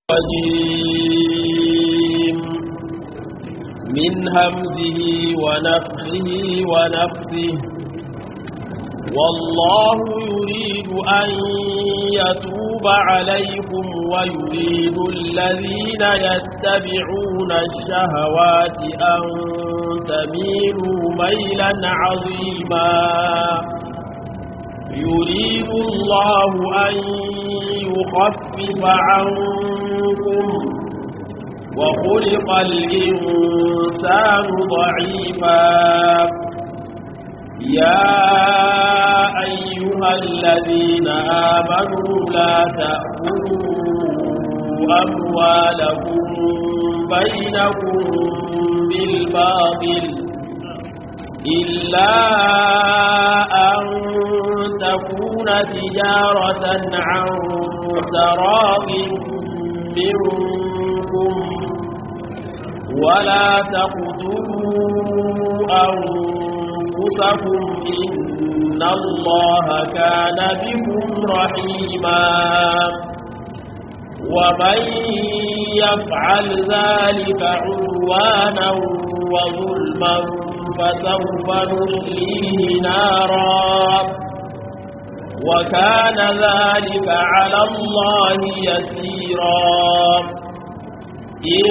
الرجيم من همزه ونفخه ونفثه والله يريد أن يتوب عليكم ويريد الذين يتبعون الشهوات أن تميلوا ميلا عظيما يريد الله أن يخفف عنكم وخلق الإنسان ضعيفا يا أيها الذين آمنوا لا تأكلوا أموالكم بينكم بالباطل إلا أن تكون تجارة عن تراض منكم ولا تقتلوا أنفسكم إن الله كان بكم رحيما ومن يفعل ذلك عدوانا وظلما فسوف نصليه نارا وكان ذلك على الله يسيرا إن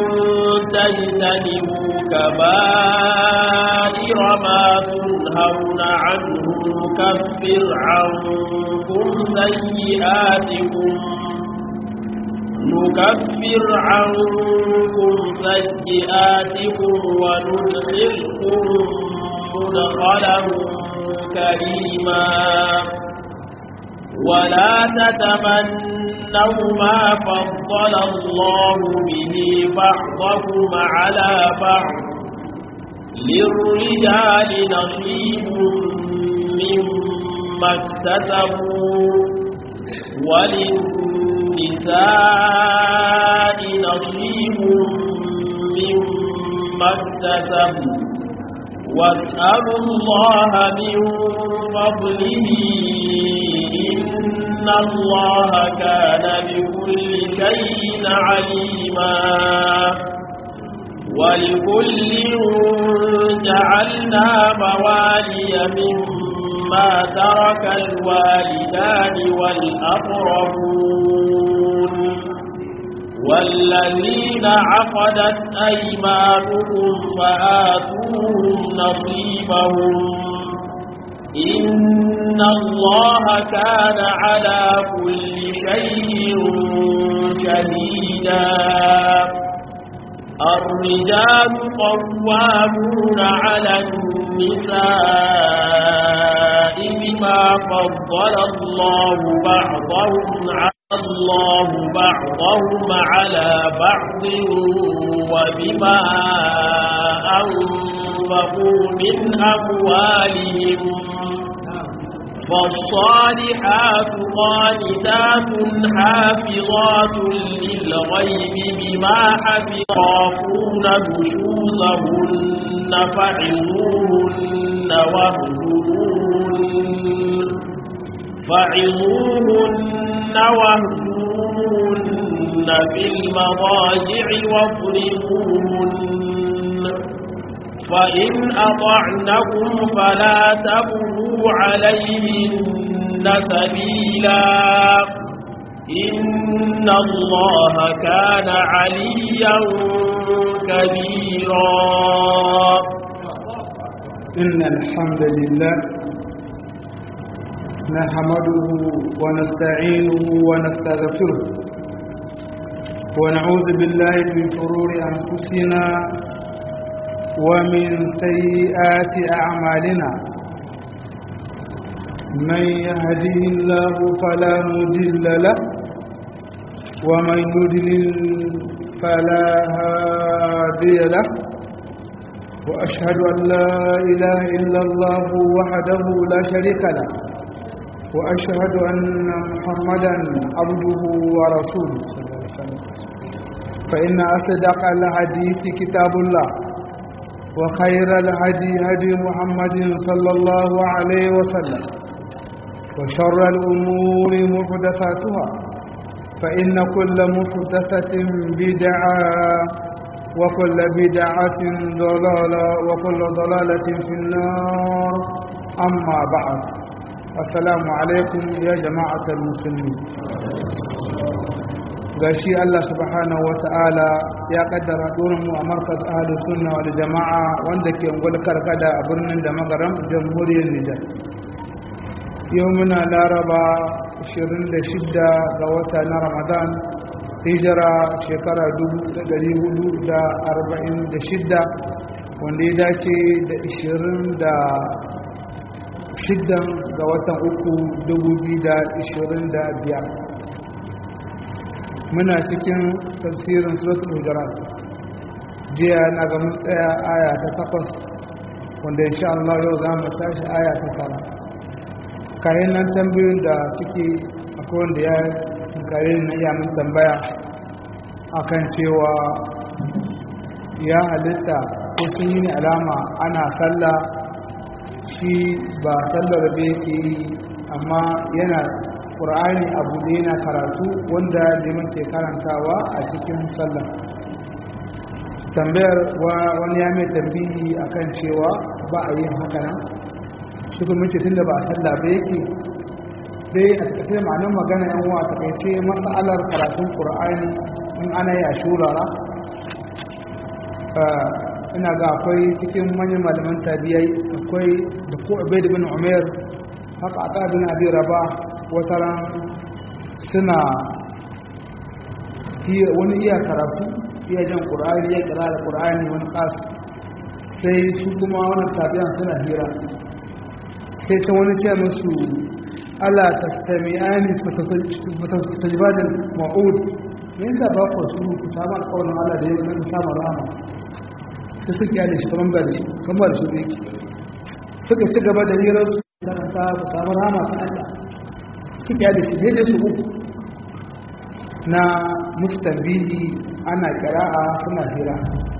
تجتنبوا كبائر ما تنهون عنه نكفر عنكم سيئاتكم نكفر عنكم سيئاتكم وندخلكم مدخلا كريما ولا تتمنوا ما فضل الله به بعضكم على بعض للرجال نصيب مما اكتسبوا وللنساء نصيب مما اكتسبوا واسألوا الله من فضله إن الله كان بكل شيء عليما ولكل جعلنا موالي مما ترك الوالدان والأقربون والذين عقدت أيمانهم فآتوهم نصيبهم إن الله كان على كل شيء شهيدا الرجال قوامون على النساء بما فضل الله بعضهم على الله بعضهم على بعض وبما أنفقوا من أموالهم فالصالحات قانتات حافظات للغيب بما حفظافون نشوزهن فعظوهن واهجروهن فعظوهن واهجروهن في المضاجع واضربوهن فإن أطعنكم فلا تبغوا عليهن سبيلا إن الله كان عليا كبيرا إن الحمد لله نحمده ونستعينه ونستغفره ونعوذ بالله من شرور أنفسنا ومن سيئات أعمالنا من يهده الله فلا مضل له ومن يضلل فلا هادي له وأشهد أن لا إله إلا الله وحده لا شريك له وأشهد أن محمدا عبده ورسوله صلى الله عليه وسلم فإن أصدق الحديث كتاب الله وخير الهدي هدي محمد صلى الله عليه وسلم وشر الأمور محدثاتها فإن كل محدثة بدعة وكل بدعة ضلالة وكل ضلالة في النار أما بعد السلام عليكم يا جماعة المسلمين gashi Allah subhanahu wata'ala ya kaddara mu a markaz ahlus sunna wal jama'a wanda ke ungul karkada a birnin da magaram jamhuriyar Nijar yau muna laraba 26 ga wata na Ramadan hijira shekara 1446 wanda ya dace da 26 ga watan uku 2025 muna cikin tafsirin suratul hujurat jiya na ga mun tsaya aya ta takwas wanda insha Allah yau za mu tashi aya ta tara kayan nan tambayoyin da suke akwai wanda ya kare na iya mun tambaya akan cewa ya halitta ko sun yi alama ana sallah shi ba sallar da yake yi amma yana ƙur'ani abu ne yana karatu wanda liman ke karantawa a cikin sallah tambayar wani ya mai tambihi akan cewa ba a yin haka nan shi kuma ce tun da ba a sallah ba yake dai a takaice ma'anin magana yan wa takaice matsalar karatun ƙur'ani in ana yi a shurara ina ga akwai cikin manyan malaman tabiyai akwai da ko abai bin umar haka a bin abi raba wataran suna wani iya karatu iya jan ƙur'ani ya kira da ƙur'ani wani ƙas sai su kuma wani tafiyan suna hira sai ta wani ce musu ala ta stami'ani fatajibadin ma'ud me yasa ba ku su ku samu alƙawarin ala da yau na samun rama sai suka yada shi kamar ba da shi kamar da shi yake suka ci gaba da hirar su karanta ku samu rama ta Allah suka yada shi daidai su uku na mustambihi ana kira'a suna hira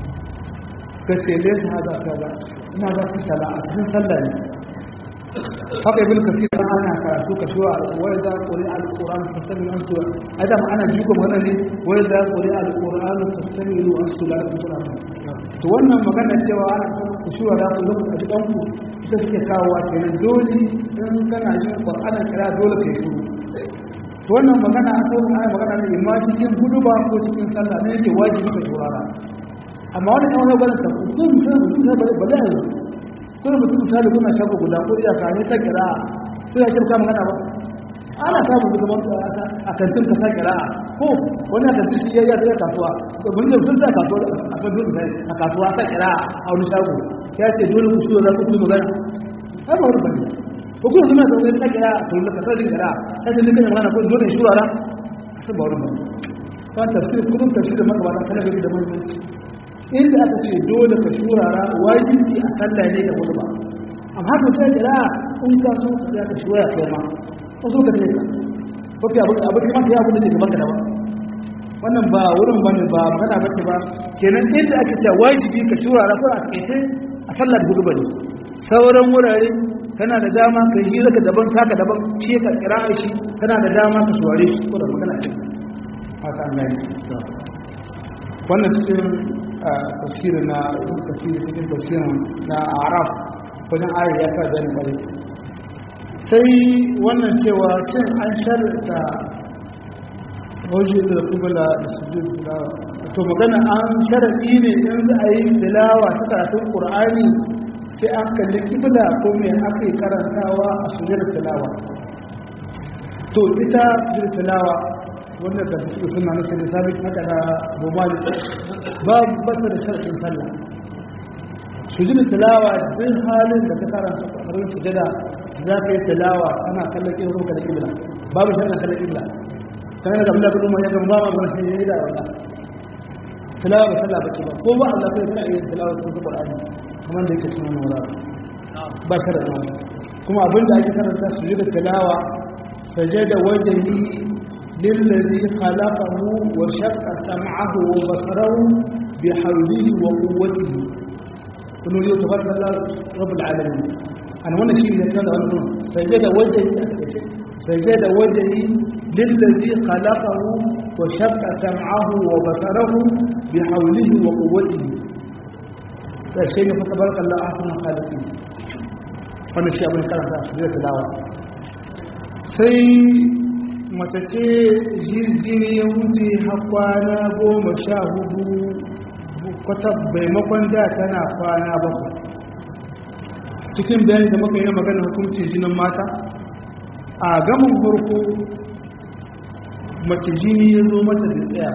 ka ce lesa haza kaza ina za ku sala a cikin sallah ne haka ibn kasir ana karatu ka shiwa wai za quri al-qur'an fastami'u an su adam ana jiko magana ne wai za quri al-qur'an fastami'u an su la qur'an to wannan magana cewa ana ku shiwa da ku lokaci a cikin ku ita suke kawowa kenan dole in kana jin qur'ana kira dole kai shiru to wannan magana an kawo ana magana ne imma cikin huduba ko cikin sallah ne yake wajibi ka shurara amma wani kan wani gwada tafi ko misali mutum sai bale bale yanzu kuma mutum misali kuna shafa guda ko iya ka ne ta kira ko ya kirka magana ba ana samun duka ban a kantin ka sa kira ko wani a kantin shi ya ya zai kasuwa mun je sun sa kasuwa a kan dole a kasuwa sa kira a wani shago ya ce dole ku shiyo za ku kuma magana ai ba wani bane ko kuma suna da wani kira a tsoron ka sa kira sai da kan magana ko dole shi wala sai ba wani bane fa tafsir kudin tafsir da magabata kana gari da muhimmanci inda aka ce dole ka shurara wajibi a sallah ne da hudu ba amma haka ta jira in ka so ya ka shura kai ma ko so ka tsaya ko ki abu abu kuma kai abu da ke gaban ka ba wannan ba wurin bane ba magana bace ba kenan inda aka ce wajibi ka shurara ko a kace a sallah da hudu bane sauran wurare kana da dama ka yi zaka daban taka daban shi ka kira shi kana da dama ka shuware shi ko da magana ce haka an gani wannan cikin tafsiri na tafsiri cikin tafsirin na araf wajen ayar ya ka zane bari sai wannan cewa shin an sharta wajen da kubula da sujud tilawa to magana an sharaɗi ne in za a yi tilawa ta karatun ƙur'ani sai an kalli kibla ko mai aka yi karantawa a sujud tilawa to ita sujud tilawa wanda da su suna nufin da sabit haka da bomali babu bata da sharfin sallah sujudin tilawa duk halin da ka karanta ƙarfin sujada za ka yi tilawa kana kallon ƙin ruka da ƙibla babu sharfin kallon ƙibla kana da abin da kuma ya gama ba ma shi ne da wala tilawa ba sallah bace ba ko ba Allah kai kana iya tilawa ta Qur'ani kamar da yake cikin wannan ba sharfin kuma abin da ake karanta sujudin tilawa sajada wajhi للذي خلقه وشق سمعه وبصره بحوله وقوته كنوا اليوم تبارك الله رب العالمين أنا وانا شيء اللي كان هذا سجد وجهي سجد وجهي lillazi khalaqahu wa shaqqa sam'ahu wa basarahu bi hawlihi wa quwwatihi da shi ne fa tabarakallahu ahsanul khaliqin wannan shi abin karanta da tilawa sai mace ce jirgin ya wuce hakwana goma sha hudu kwata maimakon da tana kwana bakwai cikin bayani da muka yi na magana hukuncin jinin mata a gamin farko mace jini ya zo mata da tsaya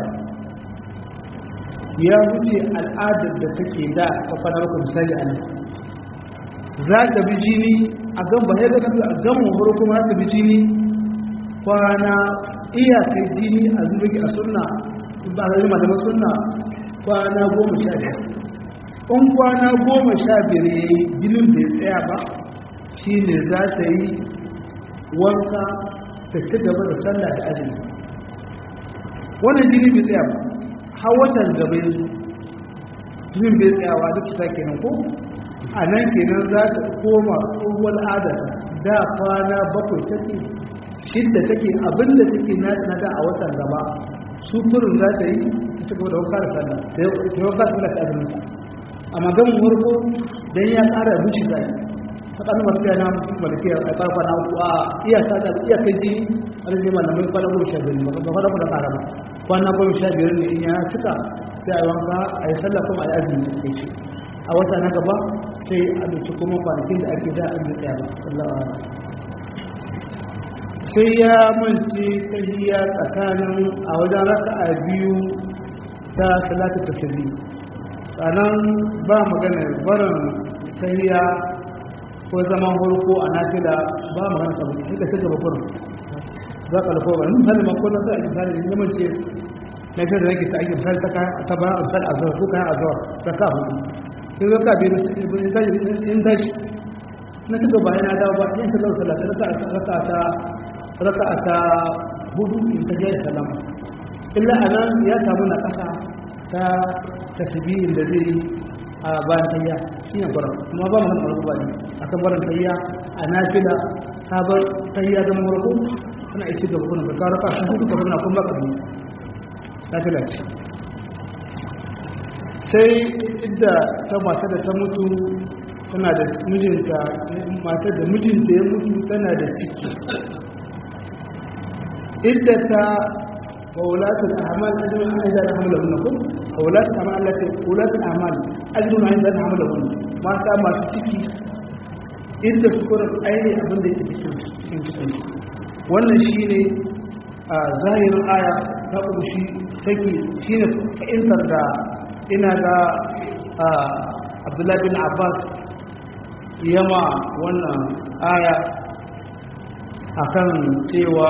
ya wuce al'adar da take da ta kwana bakwai misali a nan za ta bi jini a gan ba ya daga a gamin farko ma ta bi jini kwana iyakar jini a zurgi a sunna ba a zai malaman sunna kwana goma sha biyar in kwana goma sha biyar ya yi jinin bai tsaya ba shi ne za ta yi wanka ta ci gaba da sallah da azumi wannan jini bai tsaya ba har watan gaba yanzu jinin bai tsayawa duk ta kenan ko a nan kenan za ta koma tsohuwar adata da kwana bakwai take shidda take abinda take na da a watan gaba su kurin za ta yi ta gaba da wakar sallah ta yi wakar sallah ta azumi amma gan murko dan ya ƙara zuci zai faɗin masu yana malaki a ƙarfa na uku a iyaka da iyakan jini a rage malamai kwana goma sha biyar ba kwana kuma ƙara ba kwana goma sha biyar ne in ya cika sai a yi wanka a yi sallah kuma a yi azumi da ke a wata na gaba sai a ɗauki kuma kwanakin da ake da a yi tsaya ba sai ya mance tahiya tsakanin a wajen raka'a biyu ta salatu tasiri sannan ba magana barin tahiya ko zaman hulko a nafila ba magana sabu duka ci gaba kurin za ka alfa wani misali ma ko na sai a misali ne mance na fiye da nake ta ake misali ta kayan ta bayan misali a zuwa ko kayan a zuwa ta ka hudu sai zaka biyu in daji na ci gaba yana dawo ba yin sallar salata raka ta raka ta hudu in ta jaya salama illa a nan ya samu na ƙasa ta tasbihin da zai a bayan tayya shi ne gwarar kuma ba mu hannun ba ne a kan barin tayya a nafila ta bar tayya da marko ana ice gaba kuna da kawo raka sun duka kuna kuma ba ne nafila ce sai idda ta mata da ta mutu tana da mijinta matar da mijinta ya mutu tana da ciki idda ta وولاة الأعمال أجر أن إذا حملهن وولاة الأعمال التي ولاة الأعمال أجر أن إذا حملهن ما تام تشكي inda sukur aini abin da yake cikin cikin cikin wannan shine a zahirin aya ta ƙunshi take shine fa'intar da ina ga abdullahi bin abbas yama wannan aya akan cewa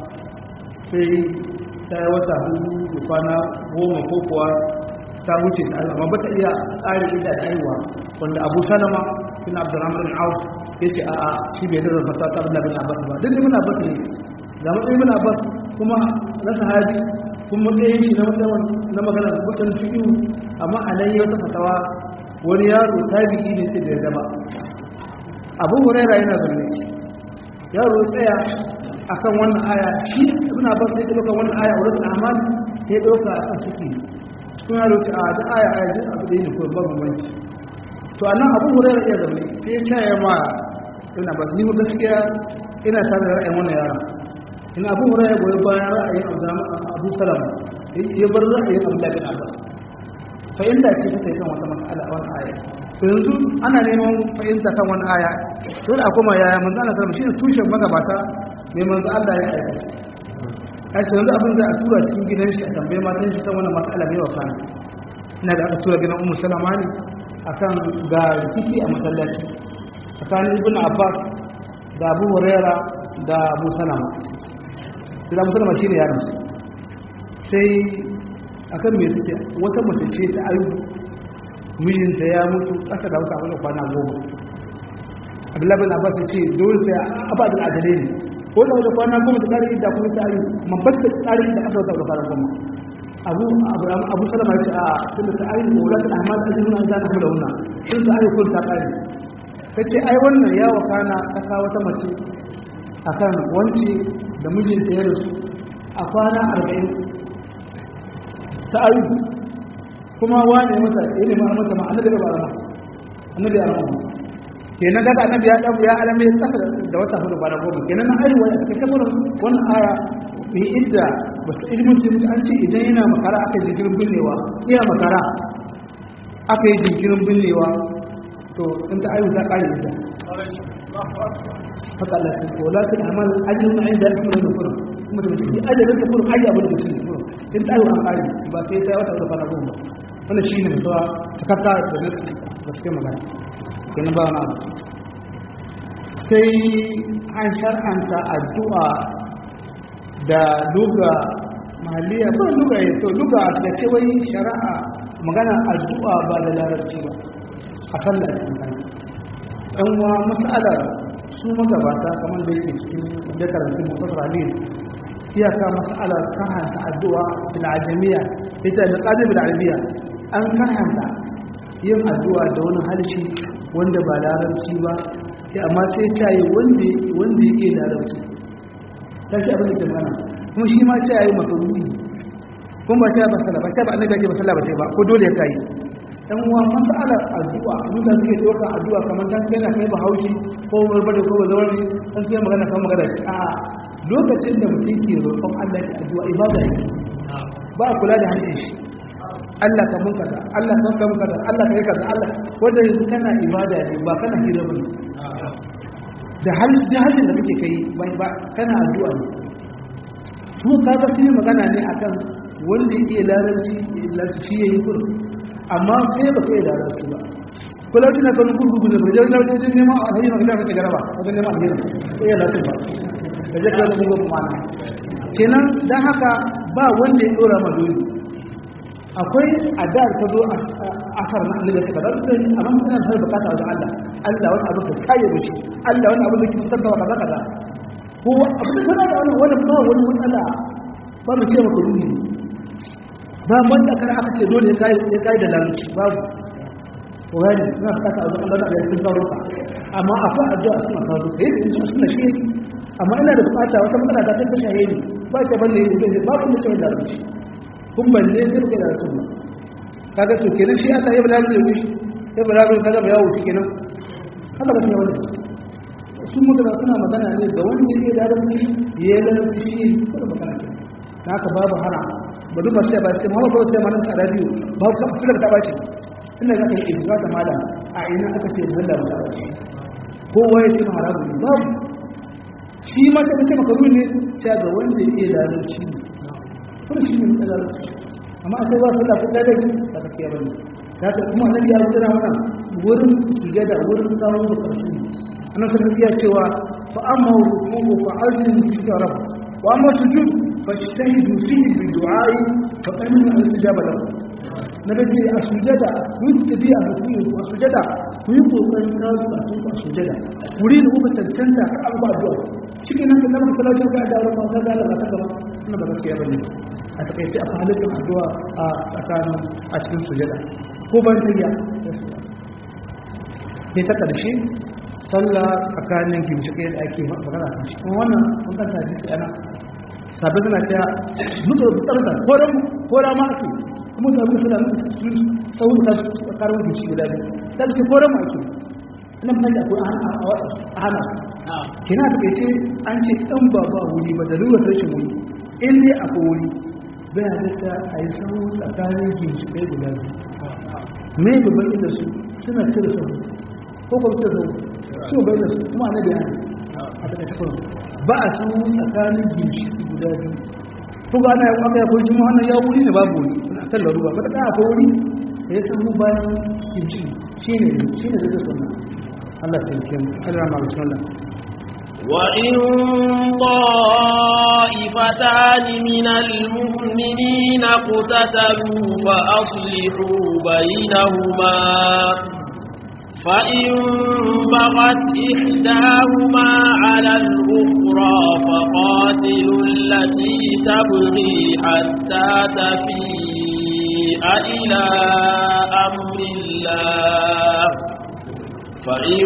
sai ta yi wata hudu da kwana goma ko kuwa ta wuce ta amma ba ta iya tsari ita da aiwa wanda abu salama bin abdurrahman bin auf ya ce a'a shi bai da zafata ta bin bin abbas ba duk ibn abbas ne ga matsayin ibn abbas kuma na sahabi kuma matsayin shi na matsayin na magana kusan fi'u amma a nan yi wata fatawa wani yaro tabi'i ne sai da ya zama abu huraira yana zanne yaro ya tsaya akan wannan aya shi ibn abbas sai dauka wannan aya wurin amal sai dauka a kan suke kuma yaro ce a da aya aya duk abu da ne ko babu wanki to anan abu hurairah ya zama sai ya taya ma ibn abbas ni gaskiya ina tare da ra'ayin wannan yaron in abu hurairah goyi bayan ra'ayin abu salama ya bar ra'ayin abdullahi bin abbas fahimta ce ta kan wata mas'ala a wannan aya yanzu ana neman fahimta kan wani aya dole a koma yaya manzo Allah sallallahu alaihi wasallam shine tushen magabata mai manzo Allah ya aika a ce yanzu abin da a tura cikin gidan shi a tambaye matan shi kan wannan mas'ala mai wa kana ina da aka tura gidan ummu salama ne akan ga rikici a masallaci tsakanin ibn abbas da abu huraira da abu salama da abu salama shine yaron sai akan me suke wata mace ce ta ayu mijinta ya mutu ƙasa da wata abin kwana goma abdullahi bin abbas ya ce dole sai abadin adale ne ko da wata kwana goma ta ƙari da kuma ta ayu mabatta ƙari da ƙasa wata kwana goma abu abu salama ya ce a tunda ta ayu ko wula ta ahmad azimin an zana kuma da wannan sun ta ayu kun ta ƙari ta ce ai wannan ya wakana ta kawo wata mace akan wance da mijinta ya rasu a kwana arba'in ta ayu kuma wane mata ya nemi an mata ma annabi da ba rama annabi ya rama kenan kaga annabi ya dan ya alame kasa da wata hudu bana goma kenan na ayu wani aka tabbata wannan aya bi idda wata ilmin tin an ce idan yana makara aka jinkirin binnewa iya makara aka yi jinkirin binnewa to in ta ayu ta kare ita haka Allah ce ko la tul amal ajrun min inda kuma da kuma kuma da mutum ajalin da kuma ayya bane mutum ne in ta ayu an kare ba sai ta wata da bana goma wannan shine mutuwa takakka da nasu gaskiya magana kenan ba wani abu sai an shar'anta addu'a da luga maliya ba luga ya to luga da ce wai shari'a magana addu'a ba da larabci ba a sallar magana ɗan wa matsalar su magabata kamar da yake cikin da karantun mutasar halil iyaka matsalar karhanta addu'a bil ajamiya ita da qadir bil arabiya an karhanta yin addu'a da wani harshe wanda ba larabci ba ya amma sai ta yi wanda ya iya larabci ta ce abin da ke mana kuma shi ma ta yi makaruni kuma ba ta yi masala ba ta ba annabi ya ce masala ba ta yi ba ko dole ya kayi dan uwa masalar addu'a mun da suke doka addu'a kamar dan yana kai bahaushe ko barbare ko bazawari dan sai magana kan magana ce a lokacin da mutum ke roƙon Allah ya addu'a ibada yake ba kula da harshen shi Allah ka mun kaza Allah ka mun kaza Allah ka yi kaza Allah wanda yanzu kana ibada ne ba kana hira bane da hal da halin da kake kai ba ba kana addu'a ne su ka ga sai magana ne akan wanda yake larabci larabci yayi kur amma kai ba kai larabci ba ko larabci na kan gurgugu ne ba da larabci ne ma a hanyar magana kake garaba wajen neman alheri sai larabci ba da zai kai mun gobe mana kenan dan haka ba wanda ya dora ma dole akwai adar ta zo asar na annabi ta kadar da amma mutane da bukata wajen Allah Allah wani abu ka kare mishi Allah wani abu da ke fitar da kaza kaza ko abu da kana da wani wani ba wani matsala ba mu ce maka ruhi ba mun da kana aka ce dole ya kai ya kai da laluci babu ko gani ina bukata wajen Allah da ya kun karo ka amma akwai addu'a suna kawo ka yi da suna shi yake amma ina da bukata wata matsala ta ta shahe ni ba ta balle ne babu da ce da laluci kun balle zai da tun ba kaga to kenan shi Allah ya bala da shi ya bala da kaga ba yawo shi kenan Allah ka tsaya wannan sun magana suna magana ne ga wanda yake da rabbi ya lalata shi kuma magana ke haka babu hara ba duk sai ba sai Muhammad sallallahu alaihi wasallam a radio babu ka fila ta bace ina ga kai izga ta mala a ina aka ce Allah ba ta bace kowa ya ce haramu ne babu shi ma ta ce makaru ne ta ga wanda yake da rabbi kuma shi ne matsalar amma sai ba sallah ko da dai ba gaskiya bane kaga kuma annabi ya rubuta mana wurin sujada wurin kawo da karshe annabi sai ya cewa fa amma ruku'u fa azim fi rabb wa amma sujud fa ijtahidu fihi bi du'a'i fa qanu al istijaba lahu nabi ce a sujada ku yi tafiya a ruku'u a sujada ku yi kokarin kawo ba ku a sujada wuri da kuka tantanta ka abu addu'a cikin nan da nan salatu ga da ruwa ga da Allah ta gaba wannan ba gaskiya bane a takaice a halittar addu'a a tsakanin a cikin sujada ko ban tayya ne ta ƙarshe sallah tsakanin gimshiƙe da ake magana kan shi kuma wannan kun kan ta jisi ana sabbin suna cewa mutu da tsarda ko da ma ake kuma da mutu suna mutu tsawon ta tsakanin gimshi guda biyu ta suke ko da ma ake ina fitar da akwai a hana kina ta kai ce an ce ɗan ba ba wuri ba da lura rashin wuri in dai akwai wuri bai halitta a yi sahu tsakanin ginshiƙai guda biyu me gaban inda su suna cire sahu ko kuma cire sahu su bai da su kuma na bayani a daga cikin ba a sahu tsakanin ginshiƙai guda biyu ko ga ana yi aka yakwai jima wannan ya wuri ne babu wuri a kan laruba ba ta ƙara akwai wuri da ya sahu bayan ginshiƙi shi ne shi ne zai sunna Allah ta yi Allah ma mutum Allah وإن طائفتان من المؤمنين اقتتلوا فأصلحوا بينهما فإن بغت إحداهما على الأخرى فقاتلوا التي تبغي حتى تفيء إلى أمر الله فإن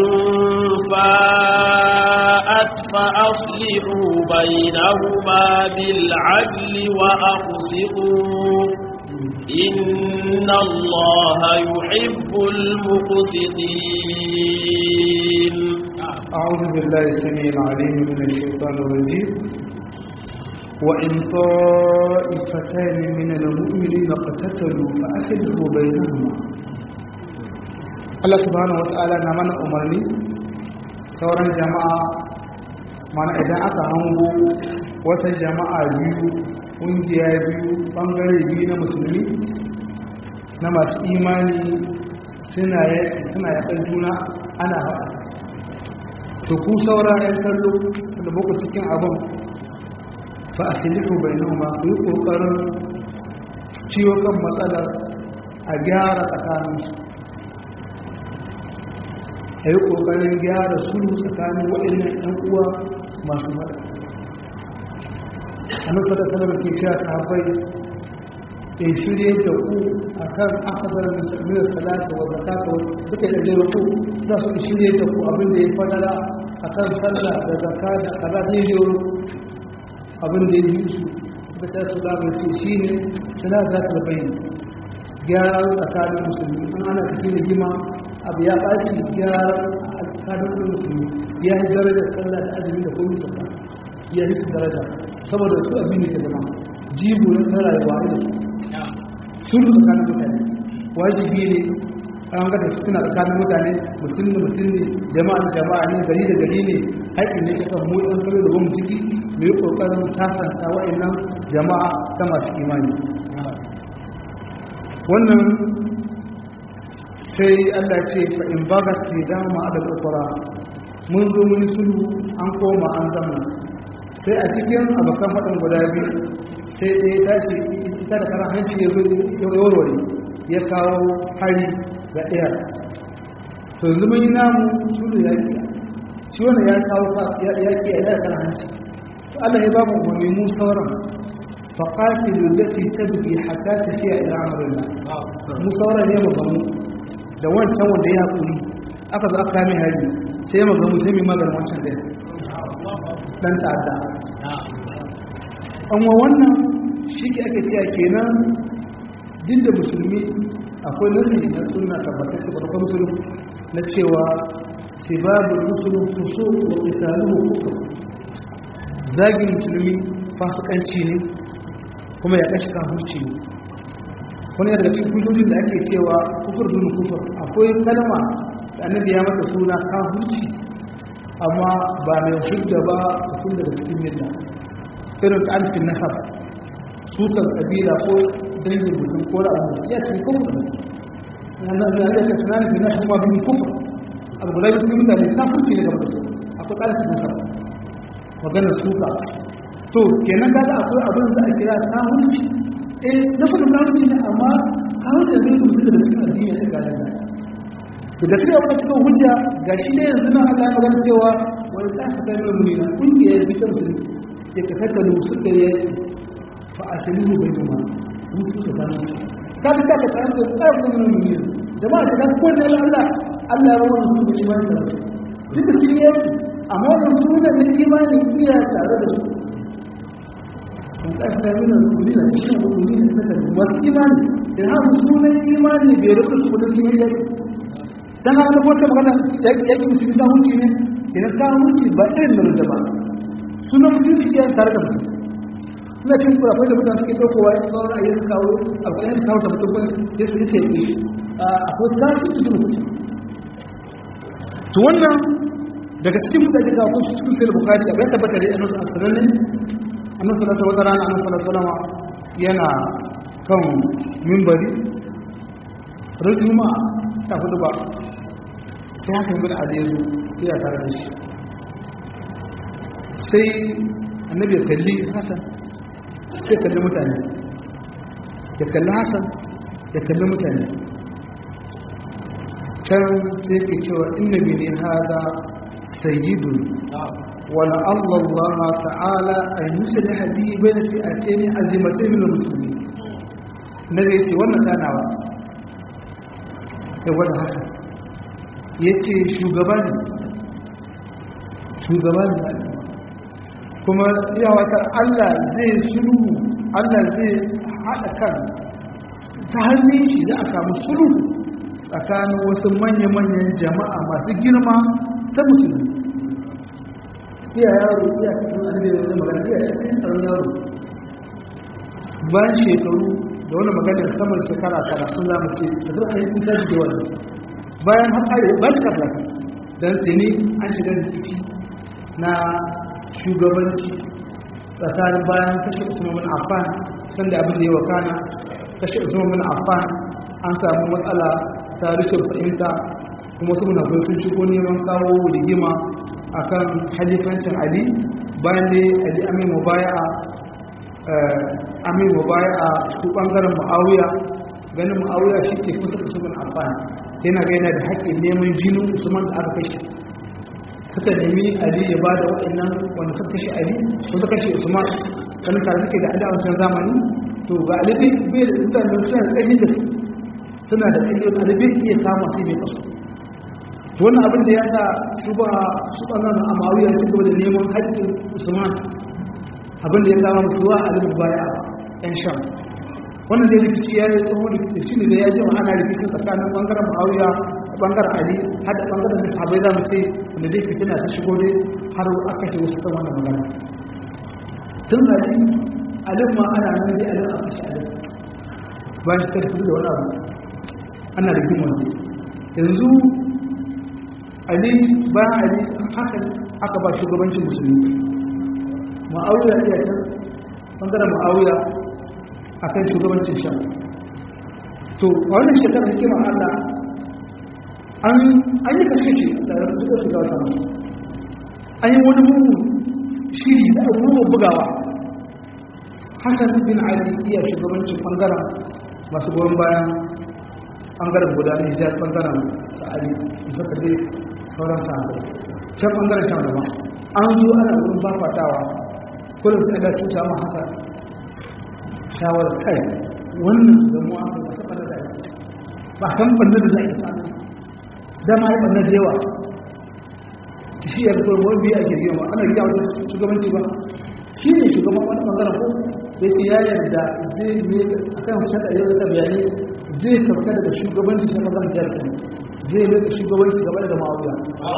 فاءت فأصلحوا بينهما بالعدل وأقسطوا إن الله يحب المقسطين أعوذ بالله السميع العليم من الشيطان الرجيم وإن طائفتان من المؤمنين اقتتلوا فأصلحوا بينهما Allah subhanahu wa ta'ala na mana umarni sauran jama'a mana idan aka hango wata jama'a biyu ƙungiya biyu ɓangare biyu na musulmi na masu imani suna yaƙar juna ana haɗa to ku saura 'yan kallo da muku cikin abin fa a silifu bai noma ku yi ƙoƙarin ciwo kan matsalar a gyara tsakaninsu a yi ƙoƙarin gyara sulhu tsakanin waɗannan 'yan uwa masu faɗa a nan sada sanar ke cewa sahabbai in shirye da ku a kan akadar musulmi salata wa zakata duka da jere ku za su shirye da ku abin da ya fadala a kan sallah da zaka da kaza da ya jero abin da ya yi su da ta su da mai ce shi ne suna za ta bayyana gyara tsakanin musulmi an ana tafi da gima abu ya ɓaci gyara a tsakanin musulmi ya yi darajar sallah da azumi da kuma zakka ya yi su daraja saboda su abin da ke zama jibo na rayuwa ne sun tsakanin mutane wajibi ne an gada suna tsakanin mutane mutum da mutum ne jama'a da jama'a ne gari da gari ne haƙƙin ne kasan mu ɗan kalo da bamu ciki mu yi ƙoƙarin sasanta wa'annan jama'a ta masu imani wannan sai allah ce fa in baga ke dama a da mun zo mun sulhu an koma an zama sai a cikin abokan faɗin guda biyu sai ɗaya tashi ita da karan hanci ya zo warware ya kawo hari ga ɗaya to yanzu mun yi namu su da yaƙi shi wani ya kawo yaƙi a yaya karan hanci to Allah ya ba mu umarni mu sauran faƙatilu lati tadbi hatta tafiya ila amrillah mu sauran ne mu gamu da wancan wanda ya haƙuri aka zo aka kame hari sai mu gamu sai mu maganin wancan ɗaya dan ta'adda amma wannan shi ke ake cewa kenan din da musulmi akwai nasi na suna tabbatar da farkon musulun na cewa sibabul musulun fuso wa qitaluhu kufr zagin musulmi fasikanci ne kuma ya kashi kafirci ne wani daga cikin hujjojin da ake cewa kufur dun kufur akwai kalma da annabi ya mata suna kafirci amma ba mai hujja ba mutum daga cikin milla irin ta alfin nasar sukan kabila ko dangin mutum ko ra'ayi ya ce kufur wannan da ya ce tunanin bin nasu kuma bin kufur abu guda biyu mutane ta furci ne game da su akwai alfin nasar maganar suka to kenan kaga akwai abin da a kira kahunci eh na fadin kahunci ne amma kahunci da zai mutum da cikin addini ne ga da to da cewa wata cikin hujja ga shi ne yanzu nan Allah ya magana cewa wani ta fi kai mai mulina kungiyar bi ta musulmi ya ka kaka da musul da ya fa asalihu bai kuma mutu da ta mutu ka bi ka ka tsara da tsara da mai mulina jama'a ta kan kowanne Allah Allah ya rawa musu da imani da duk da sun yi amma wannan sunan na imani iya tare da su ƙasa mina rukuni da cikin rukuni da suka masu imani da ha sunan imani bai rufe su kudin sun yi yaki can ha nufo ta magana yaki musulmi ta hunci ne idan ta hunci ba irin da rute ba sunan musulmi iya tare da mutum suna cin kurafai da mutane suke ɗaukowa ya tsawon a yi su kawo abu ɗaya su kawo da mutum wani ya su ce ne akwai tashi cikin mutum to wannan daga cikin mutane ga kuma cikin sai da bukari abin tabbata da yanar a sanannen annan salasa wata rana annan salasalama yana kan mimbari rajuma ta hudu ba sai haka bin aliyu iya tare da shi sai annabi ya kalli hasan sai kalli mutane ya kalli hasan ya kalli mutane can sai ke cewa innabi ne hada sayyidun ولعل الله تعالى أن يسلح به بين فئتين عظيمتين من المسلمين النبي يقول وانا كان هو ده حسن ya ce shugaba ne shugaba ne kuma wata Allah zai sulhu Allah zai haɗa kan ta hannun shi za a samu sulhu tsakanin wasu manya-manyan jama'a masu girma ta musulmi iya yaro iya cikin alibiyar da magana iya cikin tsaron yaro bayan shekaru da wani maganar saman shekara tara sun zama ce da zuwa ayi kusa da wani bayan hatsari bayan shekara tara don tuni an shiga rikici na shugabanci tsakanin bayan kashe usman bin affan sanda abin da ya wakana kashe usman bin affan an samu matsala ta rikin fahimta kuma su munafai sun shigo neman kawo rigima akan halifancin ali bayan dai ali amin mubaya'a amin mubaya'a su bangaren muawiya ganin muawiya shi ke kusa da usman affan yana ga yana da haƙƙin neman jinin usman da aka kashe suka nemi ali ya bada waɗannan wanda suka kashe ali ko suka kashe usman kan tare suke da ali a wancan zamani to ga ali bai da mutanen suna da ƙarfi da su suna da ƙarfi ali bai iya kama sai mai kasu to wannan abin da ya sa su ba su ɓangaren amawiya ci gaba da neman haƙƙin usman abin da ya kama musu wa ali baya ɗan sham wannan da rikici ya yi tsohon rikici ne da ya jima ana rikicin tsakanin ɓangaren ma'awiya da ɓangaren ali har da ɓangaren da sahabai za mu ce wanda dai fitina ta shigo dai har aka kashe wasu kan wannan magana tun ali alin ma ana nan dai alin a kashe alin bayan shi tafi da wani abu ana rigimar ne yanzu ali bayan ali hasan aka ba shugabancin musulmi ma'awiya iya can ɓangaren ma'awiya a kan shugabancin shan to a wannan shekarar hikimar allah an yi kashe ce da duka su gawa kama an yi wani mugu shiri da abubuwan bugawa hassan bin ali iya shugabancin bangaren masu goyon bayan bangaren guda na hijar bangaren sa'ari da suka dai sauran sa'ari can bangaren can gaba an zo ana wurin bafatawa kullum sai da cuta ma hassan shawarar kai wannan zamuwa aka ba ta ɓanna da ake ba kan ɓanna da za a yi ta dama ya ɓanna da yawa shi ya zuwa wani biya ake yawa ana gida wajen shugabanci ba shi ne shugaban wani ɓangaren ko da ce ya yarda zai ne a kan shaɗa yau da bayanai zai sauka daga shugabanci ta ɓangaren jihar kan zai ne da shugabanci gaba da ma'auya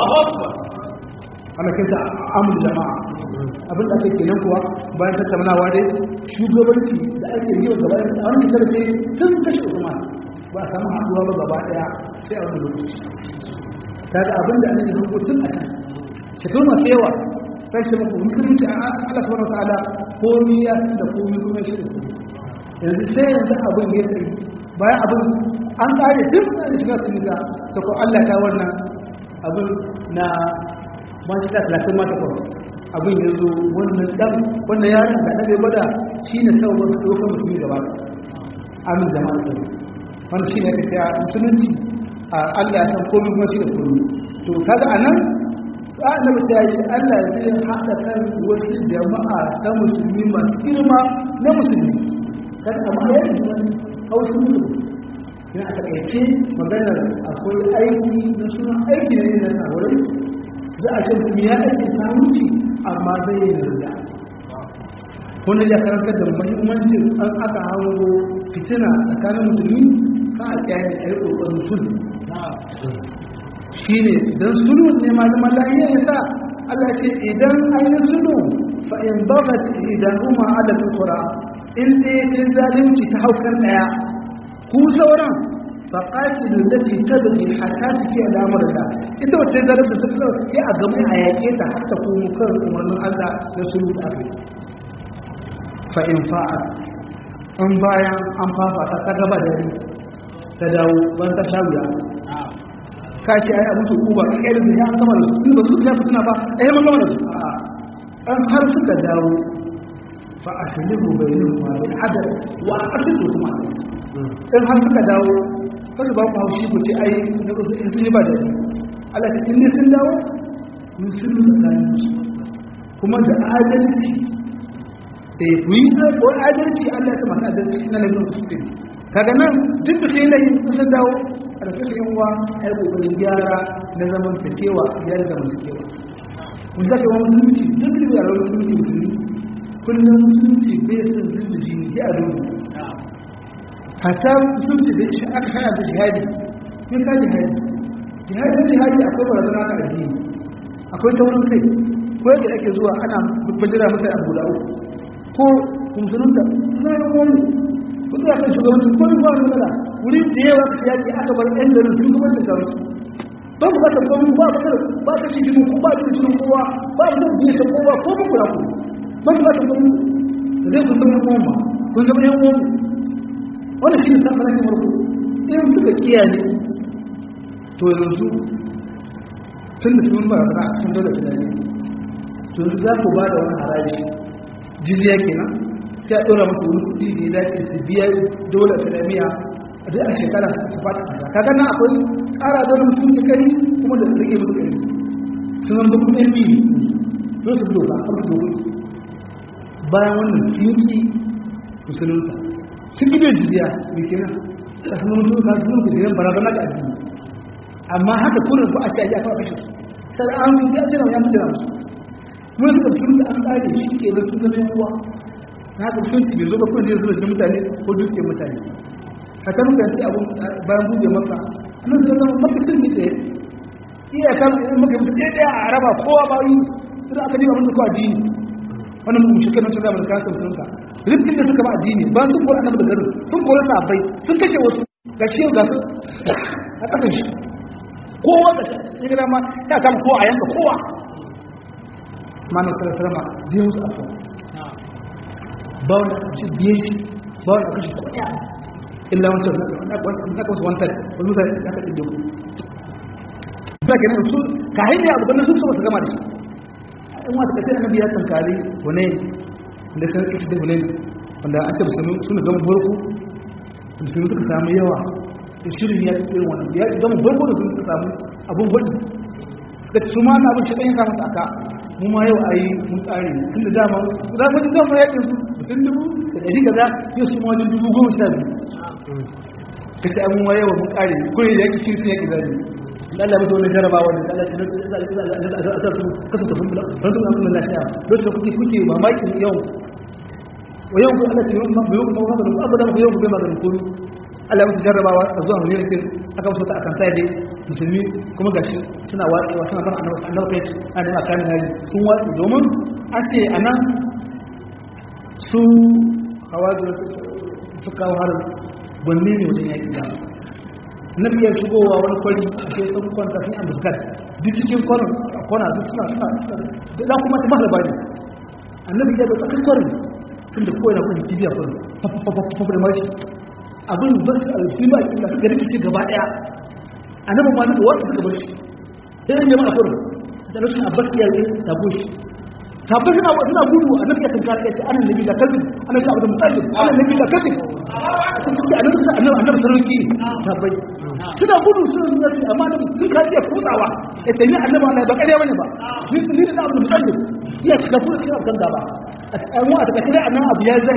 ana kinta amur jama'a abin da ake kenan kuwa bayan tattaunawa dai shugabanci da ake yi wa gaba da wani fitar ce tun kashe usman ba a samu haɗuwa ba gaba ɗaya sai a wani lokaci ta ga abin da ake zango tun a can shekaru masu yawa sai ce muku musulunci a Allah subhanahu ta'ala komi ya san da komi kuma shi da komi yanzu sai yanzu abin ya tsaye bayan abin an kare tun da shiga sun ga ta ko Allah ta wannan abin na ma shi ta talatin mata kawai abin ya zo wannan dan wannan yaron da ɗabe gwada shi ne sabon ɗaukar musulmi gaba amin jama'a da wanda shi ne ake ta musulunci a allah ya san komi kuma shi da komi to kaga a nan annabi ta yi allah zai haɗa kan wasu jama'a ta musulmi masu girma na musulmi kaga amma ya yi wani haushin mutum yana a takaice maganar akwai aiki na suna aiki ne na tsawarai za a ce mutum ya aiki ta wuce amma zai yi yarda wani ya karanta da mahimmancin an aka hango fitina tsakanin musulmi ka a kyaye a yi ƙoƙarin sulhu shi ne don sulhu ne malaman lahiyar ya sa Allah ce idan an yi sulhu fa in bagat idan kuma ala tukura in ɗaya ce zalunci ta haukar ɗaya ku sauran faƙaƙi da zai ta bagi hata take al'amuran da ita wata zarar da suka sai a gami a yaƙe ta har ta komo kan umarnin Allah na sulhu da aka yi fa'in fa'a in bayan an fafata ta gaba da yari ta dawo ban ta sha wuya ka ce ai abin su kuba ka ƙyar da ya an gama da su ba su ya suna ba ai man gama da su a an har suka dawo fa a salihu bai yi ma bai adal wa a ƙasar da kuma in har suka dawo kasu ba ku haushi ku ce ai sun yi ba da ni Allah ce in sun dawo mun sun tsakanin su kuma da adalci da ku yi ko adalci Allah ya maka adalci ina da mun su kaga nan duk da kai lai sun dawo ƙarfin yan uwa a yi ƙoƙarin gyara na zaman takewa ya da zaman takewa mun zaka wa musulunci duk da yaran musulunci musulmi kullum musulunci bai san zuba jini ya dubu hata musulunci da shi aka hana da jihadi kin ka jihadi jihadi jihadi akwai barazana ka addini akwai taurin kai ko yadda ake zuwa ana bajira mutane abu da uku ko musulunta zai yi wani kudu a kan shugabanci ko yi wani matsala wuri da yawa ka yaki aka bar yan garin sun kuma cin kawai ba ku bata komi ba ba ba ta shi jini ko ba ta shi kowa ba ta shi ta kowa ko ba kula ku ba ku bata komi da zai kun zama yan uwan ba kun zama yan uwan wannan shi ne ta fara kamar ku in suka kiyaye to yanzu tun da sun ba a cikin dole tunani to yanzu za ku ba da wani haraji jizya kenan sai a ɗora musu wani kuɗi da ya dace su biya dole islamiyya a duk a shekara su fata kaza kaga nan akwai ƙara da wani mutum kari kuma da rage musu kari sun zama kuma yan biyu don su doka a su doka bayan wannan kinki musulunta sun ƙi bai jizya da kenan a sun mutu ka sun mutu jiran barazana ga addini amma haka kurin ba a ce a ji a kawo kashe su sai an yi ya jira ya jira musu mun suka tun da an tsare shi ke da su zama yawa na haka mutunci bai zo ba kuma zai zuba da mutane ko duke mutane haka muka ci abun bayan buɗe maka annan zai zama makacin ne ɗaya iya kan in muka mutu ɗaya ɗaya a raba kowa ba yi idan aka ji abin da kowa addini wannan mu shi kenan tunda mun kasa mutum ka rifkin da suka ba addini ba sun kora annabi da garin sun kora sahabbai sun kashe wasu ga shi ga su a kasan shi kowa da shi gida ma ya kama kowa a yanka kowa mana sarrafama zai musu afuwa ba wanda shi biye shi ba wanda kashi kuɗa illa wancan na kasu wantar wani mutane ya kaɗi da ku ba ke nan su ka hanyar abu ganin sun su gama da shi in wata kasai annabi ya tankari wane da sun ita da wane wanda an ce musulmi suna gama barku musulmi suka samu yawa da shirin ya irin wannan ya gama barku da sun suka samu abun hudu suka ci su ma na abin shi ɗan ya samu aka mu ma yau a yi mun tsari tun da dama za mu dinga mu yakin su mutum dubu da ɗari kaza yau su ma wajen dubu goma sha biyu ka ce mu ma yau mun tsari kuri da yaki shi yaki zari Allah musu wani jarabawa da Allah ce a sa su kasa tafin bila don su kuma lafiya lokacin da kuke kuke mamakin yau wa yau ku Allah ce yau ma yau kuma haka da abu da yau ku bai maganin komi Allah musu jarrabawa a zuwa wani yankin aka musu ta akan sai dai musulmi kuma gashi suna watsewa suna fara annabi kai a nema kan hali sun watsi domin a ce a nan su hawazin su kawo harin gwanne ne wajen yaƙi da na biyar shigowa wani kwari a ce sun kwanta sun ambuskar duk cikin kwanan kwana duk suna suna da kuma ta mahala bani annabi ya ga tsakin kwarin tun da kowai na kwan kibiya kwarin fafafafafa da mashi abin ba su alfi ba a suka rikice gaba ɗaya annabi ma da wanda suka bar shi sai an jama'a kurum da rashin abbas ya yi tabo shi sabbai suna suna gudu annabi ya tankara ya ce ana nabi da kazin ana ji abu da mutallin ana nabi da kazin sun ce annabi sai annabi annabi sarauki sabbai suna gudu suna suna ce amma annabi sun ka iya kutsawa ya ce ni annabi Allah ba ƙarya bane ba ni ni da abu da mutallin iya cika kuma cikin abu gaba a tsayin a takaice dai annabi abu ya zai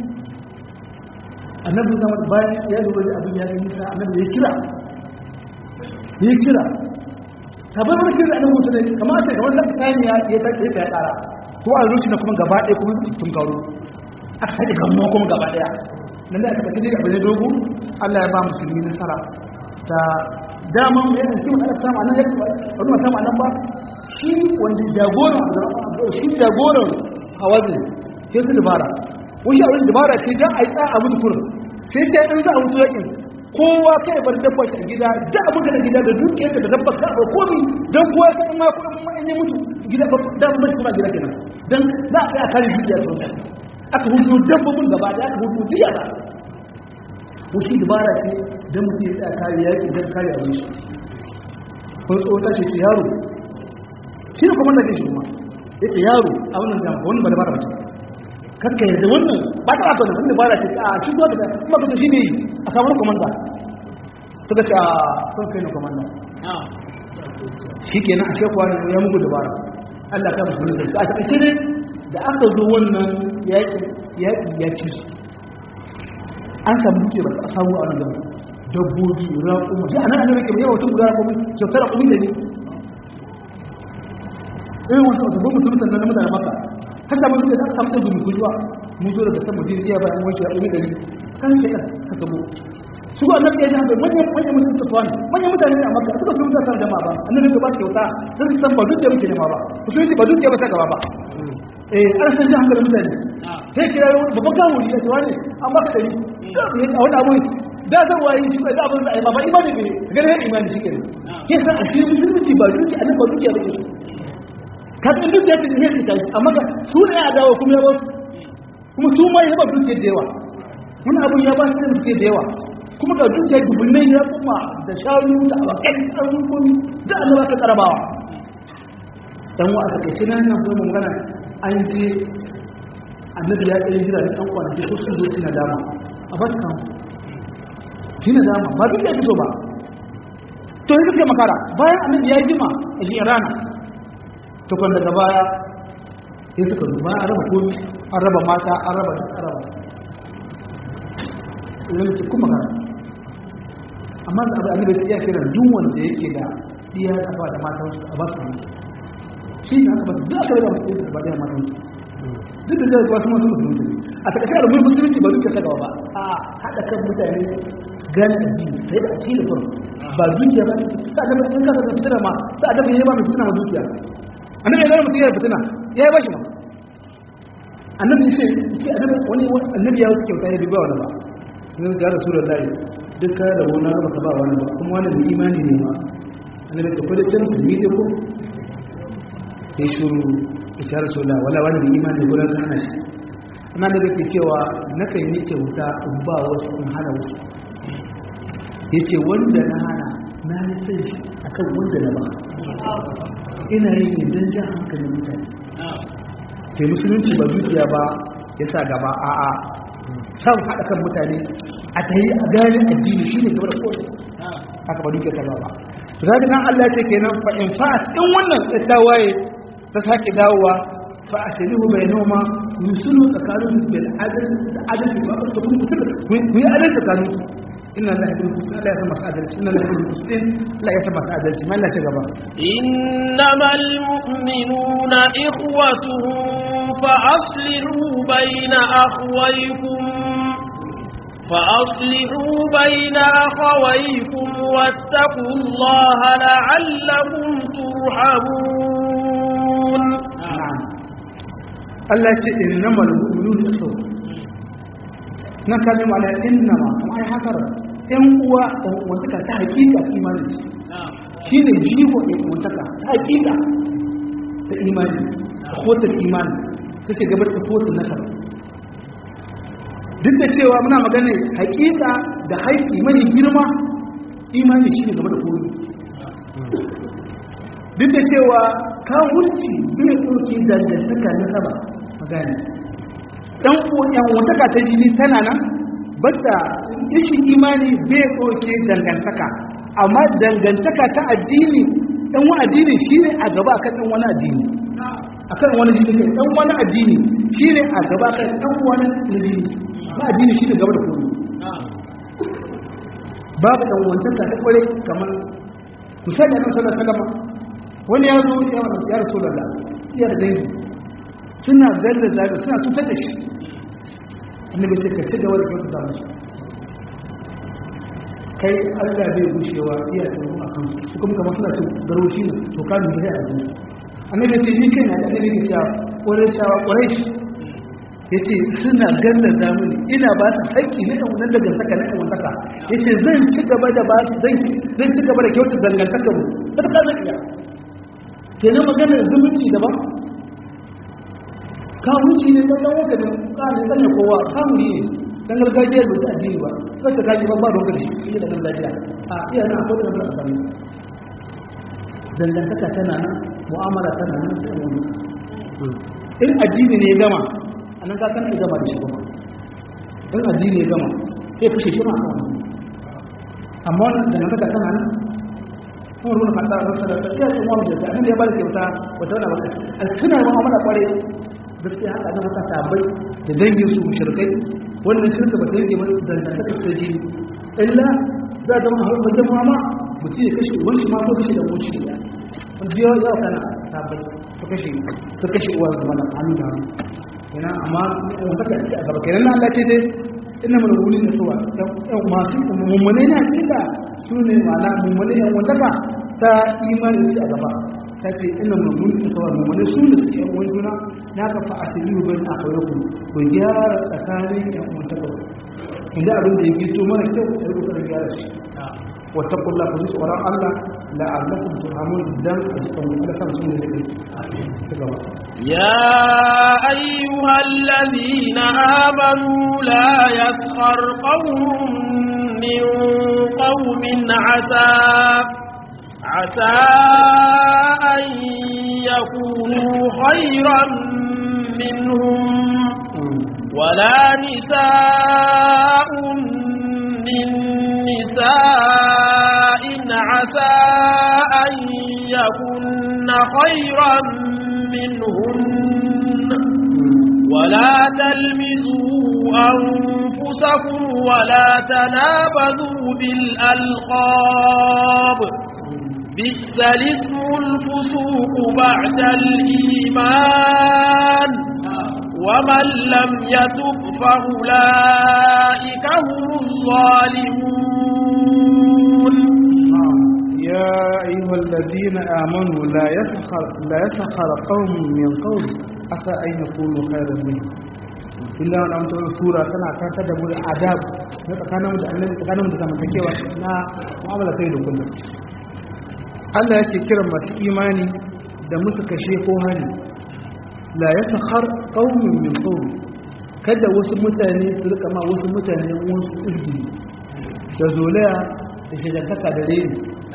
annabi zama bayan ya lura da abin ya yi nisa annabi ya kira ya kira tabar wani kira annabi mutum ne kamar a ce kamar da tsani ya ya ta ya tsara ko a zuci na kuma gaba ɗaya kuma tun karo aka sake gamuwa kuma gaba ɗaya nan da aka kasance abin ya dogo Allah ya ba musulmi nasara ta daman ya yi kiwon aka samu anan ya wani samu anan ba shi wanda jagoran shi jagoran hawazin sai su dabara wani abin dabara ce don a yi tsa a mutu kurin sai ce in za a mutu yakin kowa kai bar dabba shi a gida da abin da gida da dukiyar da dabba ka ba komi don kowa ya san ma kudin ma in yi mutu gida ba da ba shi kuma gida kenan dan za a kai a kare dukiya sun aka hutu dabbobin gaba da aka hutu diya ba wushi dabara ce don mutum ya tsaya kare yaki don kare abin shi kun tsota ce ce yaro shi ne kuma da shi kuma ya ce yaro a wannan jama'a wannan ba da bara mutum kakka yarda wannan ba ta rafa da wanda ba da ce a shi zuwa da kuma kuma shi ne a kamar komanda suka ce a sun kai na komanda shi ke nan a shekwa ne ya mugu dabara allah ka musu nufin a takaice ne da aka zo wannan yaƙi ya ci su an samu duke ba ta samu a nan dabbobi raƙuma shi anan annabi ke yawa tun raƙumi kyautar raƙumi da ne irin wasu wata goma sun sannan na mutane maka har samu suka da aka samu sai gumi gujuwa mun zo daga sama jirgiya bayan wancan raƙumi da ne kan shekar ka gabo su ba annabi ya ji haka manyan manyan mutane suka tuwa ne manyan mutane ne a maka suka fi mutane da ma ba annabi ka ba su kyauta sai su san ba duk da muke nema ba musulunci ba duk da ba sa gaba ba eh ana san ji hankalin mutane sai kira babban kawo ne ya tuwa ne an baka dari a wani abu da zan waye shi ba abin da ai ba imani ne ga ne imani shi kenan ke san a shi musulunci ba duki annabi ba duki ba ke ka san duki ya ce sai ka tashi amma ga su ne a dawo kuma ya ba su kuma su ma ya ba duki da yawa wani abu ya ba su duki da yawa kuma ga duki dubunnai ya kuma da shanu da abakai da abubuwan da annaba ka karabawa dan wa aka ce nan nan kuma magana an je annabi ya tsaye jira da ɗan kwanaki ko sun zo suna dama a ba su kan shi na dama ba duk da fito ba to yanzu kai makara bayan annabi ya jima a shi rana to kan daga baya sai suka zo bayan an raba komi an raba mata an raba duk an raba yanzu ce kuma makara amma da abu annabi ya kiran duk wanda yake da iya da ba da mata a ba su kan shi ne aka ba su duk aka raba musu da ba da mata duk da zai wasu masu musulunci a takashe da mun musulunci ba duka ta gaba ba a haɗa kan mutane gane addini ta yi da ake da kuma ba dukiya ba sa da in kasa da fitina ma sa da bai ba mai fitina ma dukiya annabi ya gane mutum yana fitina ya yi bashi ma annabi ya ce annabi wani annabi ya wuce kyauta ya bi ba wani ba yanzu ya rasu da layi duk ka da wani ba ka ba wani ba kuma wani mai imani ne ma annabi ya tafi da can su yi ko ya shuru ita rasula wala wani mai imani gudan ta hana shi amma da ke cewa na kan yi kyauta in ba wasu in hana wasu ya ce wanda na hana na yi san shi a kan wanda na ba ina yin yin don jan hankalin mutane ke musulunci ba dukiya ba ya sa gaba a a san haɗa kan mutane a ta yi a gane addini shi ne gaba da kowace haka ba dukiya ta ba zaɓi nan allah ce kenan fa'in fa'at in wannan ta waye ta sake dawowa fa a shari'u bai noma yusulu tsakanin bil adalci ba a tsakon mutum ku yi adalci tsakanin inna la yahdi al la yasma adalci inna la yahdi al la yasma adalci man la ci gaba innamal mu'minuna ikhwatun fa aslihu bayna akhwaykum فأصلحوا بين أخويكم واتقوا الله لعلكم ترحمون Allah ce innamal mu'minun ikhwa na kalma ala innama kuma ai hakar ɗan uwa ɗan uwantaka ta hakika imani shine jigo ɗan uwantaka ta hakika ta imani khotar imani take gabar da khotar nasara duk da cewa muna magana hakika da haiki mai girma imani shine gaba da komai duk da cewa kawunci bai ɗauke dangantaka na saba magana ɗan ƙoƙon wataka ta jini tana nan bata ishi imani bai ɗauke dangantaka amma dangantaka ta addini ɗan wani addini shi ne a gaba akan ɗan wani addini akan wani jini kai ɗan wani addini shi ne a gaba akan ɗan wani jini ba addini shi ne gaba da kuma babu ɗan wantaka ta ƙwarai kamar misali a kan sallar salama wani ya zo ya wani ya rasu da iya da dangi suna zarda zaga suna cutar da shi annabi ce ka ci gaba da kyautu da musu kai allah bai gushewa iya da a kan su kuma kamar suna cin garo shi ne to ka nuna zai a gani annabi ce ni kai na da annabi ke cewa ƙwarai shawa ƙwarai shi ya ce suna galla zamani ina ba su haƙƙi na ɗan wannan dangantaka na ɗan wantaka ya ce zan ci gaba da ba su zan ci gaba da kyautu dangantaka mu ta ta zan iya kenan magana zumunci daban kawunci ne dan dan wanda kanin dan kowa kawuni ne dan gargajiyar da addini ba kace kaji ba ba don gari shi da gargajiya a iya na akwai da amfani dangantaka tana nan mu'amala tana nan da wani in addini ne ya gama anan ka kana gama da shi kuma in addini ya gama sai kashe shi ma a kan amma wannan dangantaka tana nan kuma ruwan kanta da wasu da ya ce wani da abin da ya bada kyauta wata wani abu a suna yi ma'amala kware gaskiya haka da mata sabai da dangin su mushrikai wannan shirka ba ta yanke ba da ta ta ta jini illa za a zama wajen mama mutum ya kashe uban shi ma ko kashe da moci da wanda yawa yawa kana sabai su kashe su kashe uwar zama da hannu da hannu yana amma wanda ka ci a gaba kenan na Allah ce dai ina mana wuri da suwa yan masu mummune na kila su ne ma'ana mummune yan wanda ka ta imanin su a gaba ta ce ina mana wuri da suwa mummune su ne suke yan wani juna na ka fa asiri ba a kawai ku ku gyara tsakanin yan wanda ka inda abin da ya gito mara kyau da ya kusa gyara shi wata kulla ku zuwa tsoron Allah la'allakum turhamun dan a cikin wani sama sun da zai ci gaba يا أيها الذين آمنوا لا يسخر قوم من قوم عسى عسى أن يكونوا خيرا منهم ولا نساء من نساء عسى أن يكن خيرا منهن ولا تلمزوا أنفسكم ولا تنابذوا بالألقاب بئس الاسم الفسوق بعد الإيمان ومن لم يتب فأولئك هم الظالمون يا أيها الذين آمنوا لا يسخر لا يسخر قوم من قوم عسى أن يكونوا خيرا منهم illa wani amsar sura tana kanta da muri adab na tsakanin da annabi tsakanin da zamantakewa na mu'amala kai da kullum Allah yake kiran masu imani da musu kashe ko hani la yasakhar qaumun min qaum kada wasu mutane su rika ma wasu mutane wasu izgiri da zolaya da shagantaka da reni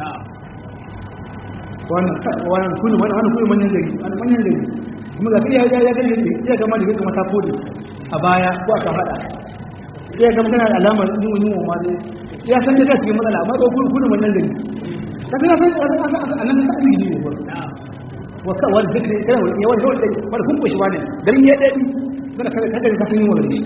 wannan wannan kunu wannan wannan kunu manyan gari wannan manyan gari kuma ga iya ya ya gari iya gama da kuma ta kode a baya ko aka hada iya gama kana da alamar yin wani mu ma dai ya san da cikin matsala amma ko kunu kunu manyan gari ka kana san annan ta asiri ne ko wa ka wal zikri kana wani yawan yawan dai wanda kun koshi bane garin ya dadi kana kada kada ka san yin wani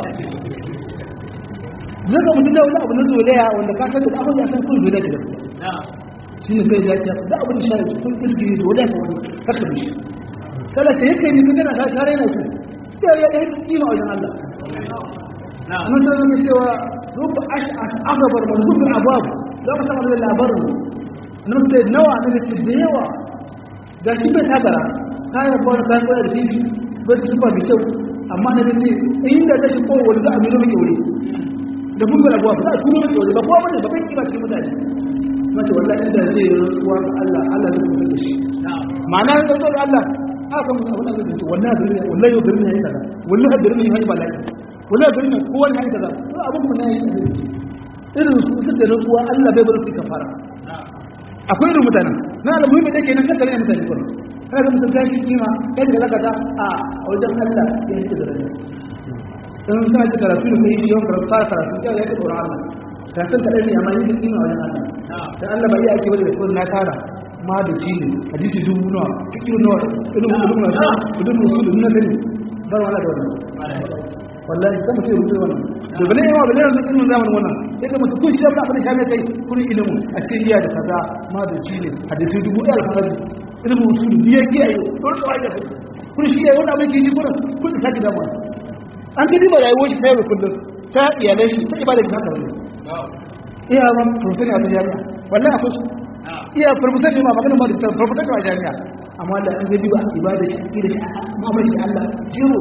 zaka mutum da wani abu na zolaya wanda ka san da abin ya san kun zolaya da gaskiya shi ne kai ya ce da abin da shi kun kirgiri da wadata wani kakka bishi kala ce yake ne kana ka kare na su sai ya yi kima wajen Allah mun san zaka cewa rubba ash'as agabar manzubul abwab za ka samu da labarin nan sai nawa ne ce da yawa ga shi bai tabara kayan ba da kayan da shi bai da sufa da kyau amma na ce inda da shi ko wani za a miro miki wuri da mun bar abuwa ba za a turo miki wuri ba kowa bane ba kai kima cikin mutane mace wallahi inda zai rantsuwa ga Allah Allah zai kusa da shi ma'ana ya rantsuwa ga Allah haka mun abin da zai wallahi garin ne wallahi garin ne kaza wallahi garin ne yayi bala'i wallahi garin ne kowa ne yayi kaza ko abin mun yayi irin su suka rantsuwa Allah bai bar su kafara akwai irin mutanen na almuhimmi da ke nan kan garin mutane kuma kana ga mutum gashi kima kai da zaka ta a wajen Allah ya yi da rayuwa in kana ci karatu da kai yawan karatu fara karatu ya yi da tsoron Allah karatun kaɗai ne amma yi da kima wajen Allah dan Allah ba iya ake bane da kullun na tara ma da ci ne hadisi dubu nawa fikiru nawa ilimin ilimin na kudin musul na sani bar wala da wannan wallahi kan mutum rubuta wannan to bane yawa bane yanzu ilimin zamanin wannan sai ka mutum kun shi da abin da shafe kai kun ilimin a ce iya da kaza ma da ci ne hadisi dubu da alfahari ilimin musul diya kiyaye don da wani kun shi yayi wannan abin ke ji kun kun saki da mu an kidi ba rayuwar shi sai kullum ta iyalai shi ta ibada ta haka iya ban profesor a jami'a wallahi akwai su iya profesor ne ma magana ma da profesor a jami'a amma da an gaji ba ibada shi ida shi ma mai shi Allah jiro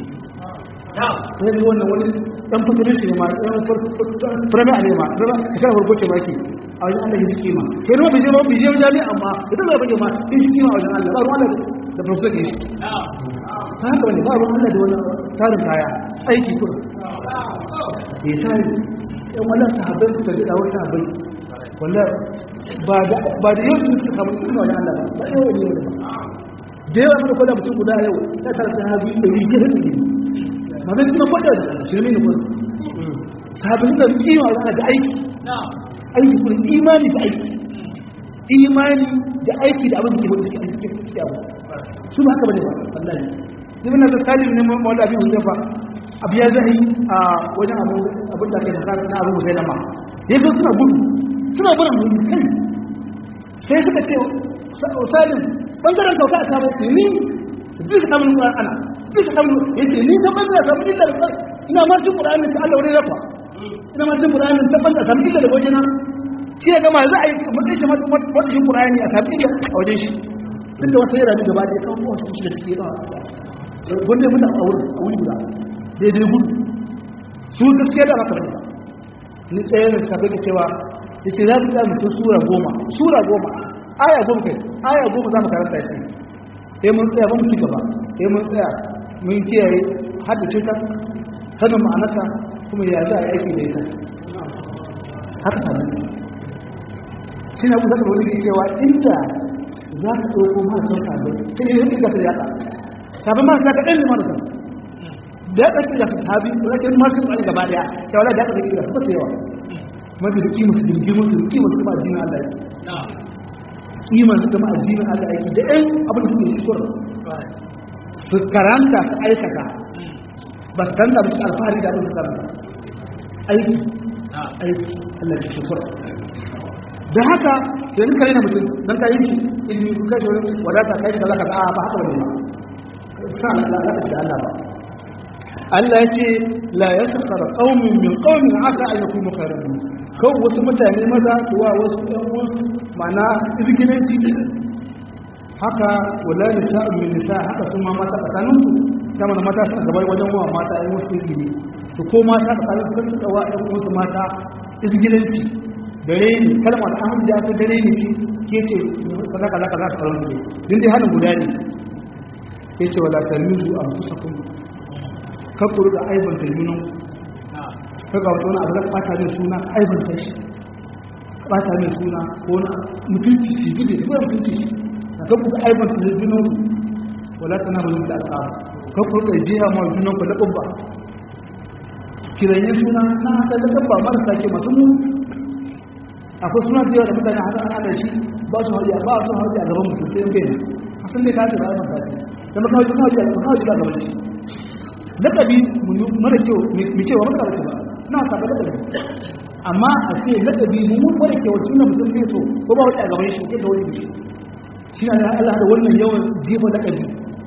sai wannan wani dan fitarin shi ma dan premier ne ma da shekara farko ce baki a wajen Allah shi kima kai ne bije ba bije jami'a amma ita zai bage ma shi kima a wajen Allah ba ruwan da profesor ne shi haka wani ba ruwan Allah da wani tarin kaya aiki kuma ya tari yan wannan sahabbai suka ji dawar sahabbai wallah ba da ba da yau su suka samu kuma wajen Allah ba yau ne ba da yawa muka kwada mutum guda yau ya tara sahabi da rike da rike ma zai kuma kwada da shirme ne kuma sahabbai suka kima wajen da aiki aiki kuma imani da aiki imani da aiki da abin da ke wani suke aiki suke abu su ba haka bane ba wallahi ni muna da salim ne mawala abin huzaifa abu ya zai a wajen abin da ke da na abu zai nama ya zo suna gudu suna barin gudu kai sai suka ce salim bangaren kauka a samu ce ni bisa samun ƙuran ana bisa samun ya ce ni ta bangaren samun illa da ina ma cin ƙuran ta Allah wani rafa ina ma cin ƙuran ta bangaren samun illa da wajen na shi ya gama za a yi matsayin shi wata shi ƙuran a samun illa a wajen shi duk da wasu yara gaba da ya kawo wasu shi da ciki ya wanda ya mutu a wurin a wuri guda daidai gudu su gaskiya da haka bane ni tsaye da safe ke cewa ya ce za mu tsaya su sura goma sura goma aya goma kai aya goma za mu karanta ce sai mun tsaya ba mu ci gaba sai mun tsaya mun kiyaye haddace ta sanin ma'anarta kuma ya za a aiki da ita haka sanin su shi na kusa da wani ke cewa inda za ka ɗauko marasa sabai ta yi rikin gasa da yaɗa sabon marasa ka ɗan ne marasa da ya ɗauki da sahabi rashin martin ɗan gaba ɗaya cewa da ya ɗauki da su ta yawa mafi da kima su jirgin su kima su kuma addinin Allah yake kima su kuma addinin Allah yake da ɗan abin da suke yi kurin su karanta su aikata ba su karanta su alfahari da abin da su karanta aiki aiki Allah ya shi kurin da haka da nika yana mutum don ka yi shi ilmi kuka shi wani wadata kai kaza kaza a ba haka wani ba sa Allah da Allah ba Allah ya ce la ya sakara ƙaunin min ƙaunin aka a yaku makararru kan wasu mutane maza kuwa wasu ɗan wasu mana izgilanci haka wala nisa min nisa haka sun ma mata tsakanin su ta mana mata suna gabar wajen wa mata ɗan wasu izgili to ko mata tsakanin su kan tsawa ɗan wasu mata izgilanci dare ne kalmar an da ta dare ne ce ke ce kaza kaza kaza tsaron su din dai hannun guda ne ya ce wala talmizu a kusa kuma kakuru da aibanta junan kaga wata wani abu da ɓata mai suna aibanta shi ɓata mai suna ko na mutunci shi gide ko da mutunci shi da kakuru da aibanta da junan wala tana mai da alƙawa kakuru da jiya ma junan ku da ƙubba kiranyen suna na haka da ƙubba marasa ke masu mu akwai suna da yawa da mutane haka ana da shi ba su hauji ba su hauji a gaban mutum sai bai asan dai ka ce ba a manta ce da makawai makawai a makawai ba gaban shi lakabi mara kyau mai cewa maka bace ba na saba lakabi amma a ce lakabi mun mara kyau suna mutum ne so ko ba wata a gaban shi ke da wani bishi shi na Allah da wannan yawan jefa lakabi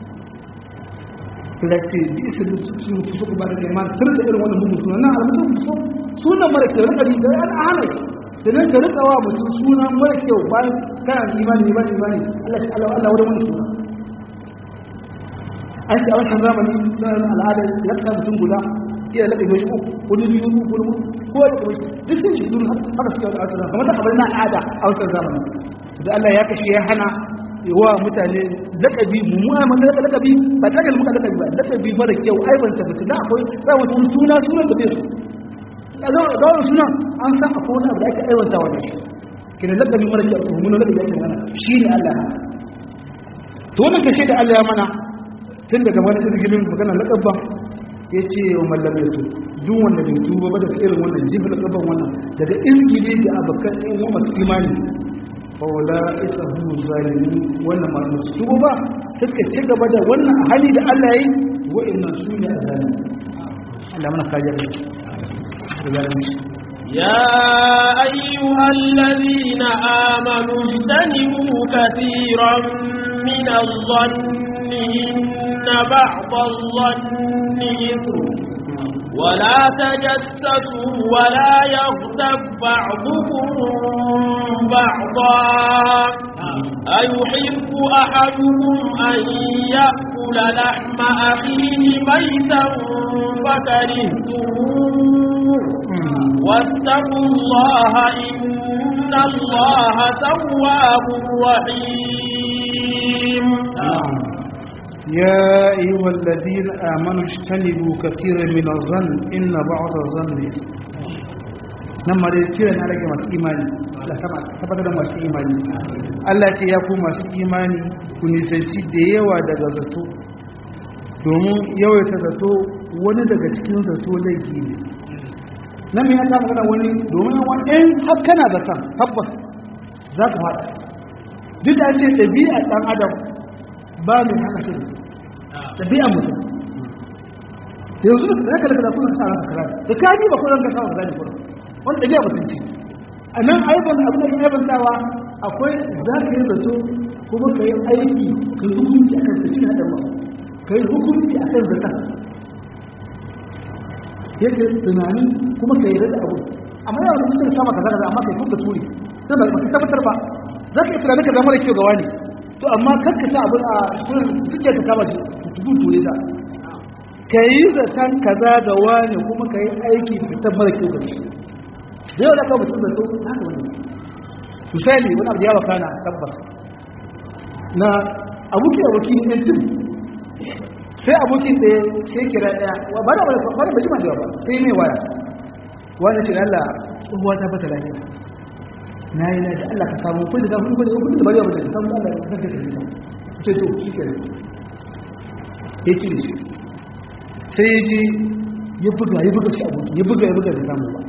da ce bi isa da sun fi so ba da iman tur da irin wannan mutum suna na almusun so sunan mara kyau lakabi da an hana da nan ka rika wa mutum sunan mara kyau bayan kana imani imani imani Allah Allah Allah wurin wannan suna an ce a wancan zamani sanar al'adar lakta mutum guda iya lakta mai uku wani biyu uku wani ko da kuma duk sun shi sun haka suke wani al'adar kamar da abin na al'ada a wancan zamani da Allah ya kashe ya hana wa mutane lakabi mummuwa mata laka lakabi ba ta kalmuka lakabi ba lakabi mara kyau aibanta mutum da akwai za mutum suna sunan da bai su a zawar sunan an san akwai wani abu da ake aiwanta wa shi kina lakabi mara kyau mummunan lakabi ake mana shi ne Allah to wannan kashe da Allah ya mana tun daga wani izgilin magana laƙabba ya ce wa mallam ya duk wanda bai tuba ba da irin wannan jifin laƙabban wannan daga izgili da abokan ɗin wa masu imani ba wala ita hu zalimi wannan ma masu tuba ba suka ci gaba da wannan hali da Allah ya yi wa'annan su ne a zalimi Allah mana kajiyar da zalimi يا أيها الذين آمنوا اجتنبوا كثيرا من الظن إن بعض الظن إثم ولا تجسسوا ولا يغتب بعضكم بعضا أيحب أحدكم أن يأكل لحم أخيه ميتا فكرهتموه واتقوا الله إن الله تواب رحيم يا أيها الذين آمنوا اجتنبوا كثيرا من الظن إن بعض الظن نما dai kira na rage masu imani da sama tabbatar da masu imani Allah ce ya ku masu imani ku nisanci da yawa daga zato domin yawaita zato wani daga cikin zato laifi ne nan mai haka magana wani domin wani ɗin har kana zaton tabbas za ka faɗa duk da ce ɗabi'a ɗan adam ba mai hana shi ɗabi'a mutum yanzu da zaka daga kuma ka ranka kaza da ka ji ba ko ranka kawo kaza ne kuma wanda da ya mutunci a nan aibon abin da ya bantawa akwai za ka yi zato kuma ka yi aiki ka yi hukunci akan sa cin haɗin ba ka yi hukunci akan zata yadda tunani kuma ka yi rada abu amma yawan da mutum sama kaza kaza amma kai kuka turi sai ba ka tabbatar ba za ka yi tunani ka zama da kyau ga wani to amma kar ka sa abin a kurin suke ka kama shi tudu ture da ka yi zaton kaza ga wani kuma ka yi aiki da zaton mara kyau ga shi da yau da ka mutum zato haka wani misali wani abu da yawa kana tabbas na aboki aboki ne yan tim sai abokin da sai kira daya ba da ba da ba jima da ba sai mai waya wani shi Allah tsohuwa ta bata lafiya na yi na da Allah ka samu kun da kun da kun da bari ba da samu Allah ka saka da ita ce to shi ke ya ci shi sai ya ji ya buga ya buga shi aboki ya buga ya buga da samu ba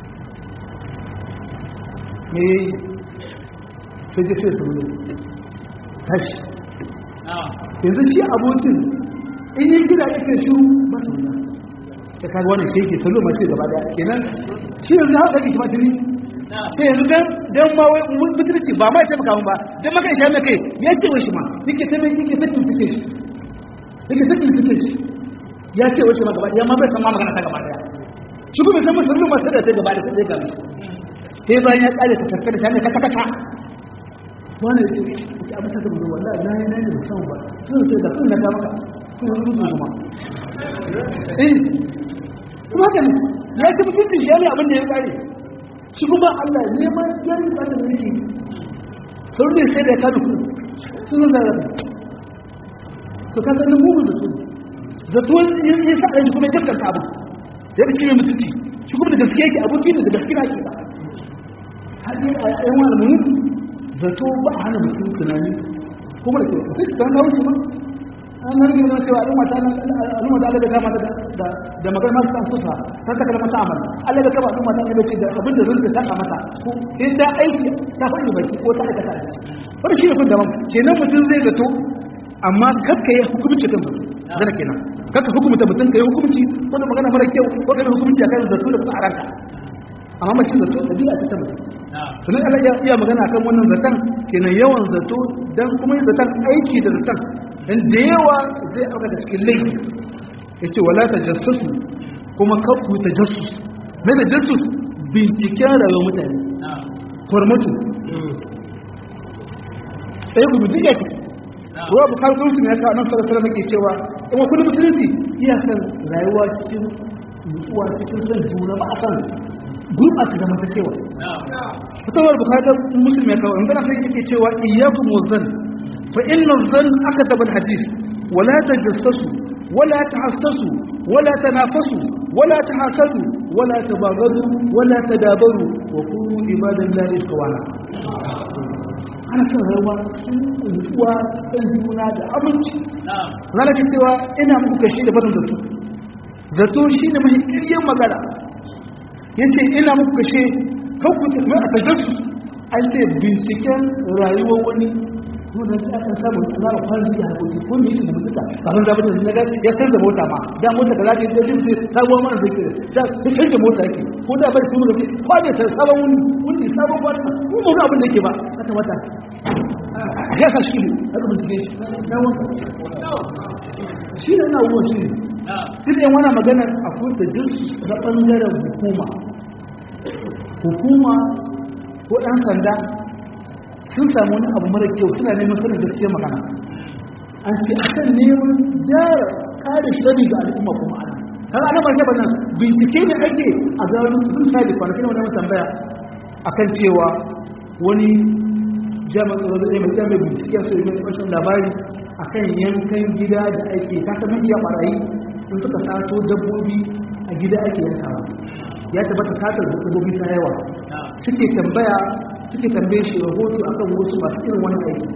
me sai ya sai su ne tashi yanzu shi abokin in yi gida ake shiru ba su wuta ta kaga wannan shi yake salo masu gaba daya kenan shi yanzu haka kake kuma tuni sai yanzu dan dan ma wai mutunci ba ma ya taimaka mun ba dan maka isha mai kai ya ce wai shi ma yake ta mai yake sakin take shi yake sakin take shi ya ce wai shi ma gaba daya ma bai san ma magana ta gaba daya shi kuma san musulmi ma sai da ta gaba da sai ga sai bayan ya kare ta tattara ta mai kata kata wani ya ce ya abu ta gaba wallahi na yi na yi da san ba sun sai da kun na ga maka kuma rubu kuma eh kuma haka ne ya ci mutuncin shi ne abin da ya kare shi kuma Allah neman yari ba da yake sau da sai da ya kanu kuma sun zan zara to ka sanin mugun da su da to ya sa ɗan kuma ya gaskanta abu ya ga cire mutunci shi kuma da gaske yake abokin da gaske na ke ba har yi a yan wani mun zato ba a hana mutum tunani kuma da ke sai ta ga wuce ma an nan ne na cewa al'umma ta al'umma ta Allah da kama da da magana masu kan sufa ta ta kalmar ta amal Allah da kama al'umma ta ne ce da abin da zan saka mata ko in ta aiki ta faɗi baki ko ta aikata wani shi ne kun daban kenan mutum zai zato amma kakka yi hukumci kan zato zana kenan kakka hukumta mutum ka yi hukumci wanda magana mara kyau ko ka yi hukumci akan zato da kusa a ranka amma mace zato da biya ta ta mutum sannan Allah ya iya magana akan wannan zaton kenan yawan zato dan kuma yin zaton aiki da zaton dan da yawa zai auka da cikin laifi yace wala tajassasu kuma kakku tajassus me tajassus binciken rayuwar mutane formatu sai ku duk yake ruwa bukar gwamnati ne ya kawo nan sarasara nake cewa in wakilin musulunci iya san rayuwa cikin nutsuwa cikin son juna ba a kan gurɓata zamantakewa fatawar bukatar musulmi ya kawo in gana sai yake cewa iyakun wazan fa inna zan aka tabar hadis wala ta jassasu wala ta hassasu wala ta nafasu wala ta hasadu wala ta bagadu wala ta dabaru wa kuru ibadan lahi kawana ana son rayuwa cikin nutsuwa cikin juna da aminci zana ke cewa ina muku kashi da barin zato zato shi ne mai kiryan magana ya ce ina muku kashe kanku mai a tajassu an ce binciken rayuwar wani wanda ta aka samu za a fara da hakoki ko mai da mutuka kafin zaɓi da zinaga ya canza mota ma da mota ka zaɓi da zai ce sabuwar mana zai kira da ya canza mota yake ko da bari kuma gaske ko da ta sabon wuni wuni sabon wani ko ba wani abin da yake ba ya kamata ya sa shi ne aka bincike shi na wanka shi ne na wuwa shi ne duk yan wani maganar akwai da jinsu na ɓangaren hukuma hukuma ko ɗan sanda sun samu wani abu mara kyau suna neman sanin gaskiyar magana an ce a kan neman gyara kare shari ga al'umma kuma ana kan ana ba shaɓa nan bincike ne ake a gano sun sa da kwanakin wani tambaya a kan cewa wani jami'ar tsaro da mai jami'ar bincike su yi mai ƙarshen labari a kan yankan gida da ake kasa mafiya ɓarayi sun suka sato dabbobi a gida ake yankawa ya tabbata satar dabbobi ta yawa suke tambaya suke tambaye shi rahoto akan wasu masu irin wani aiki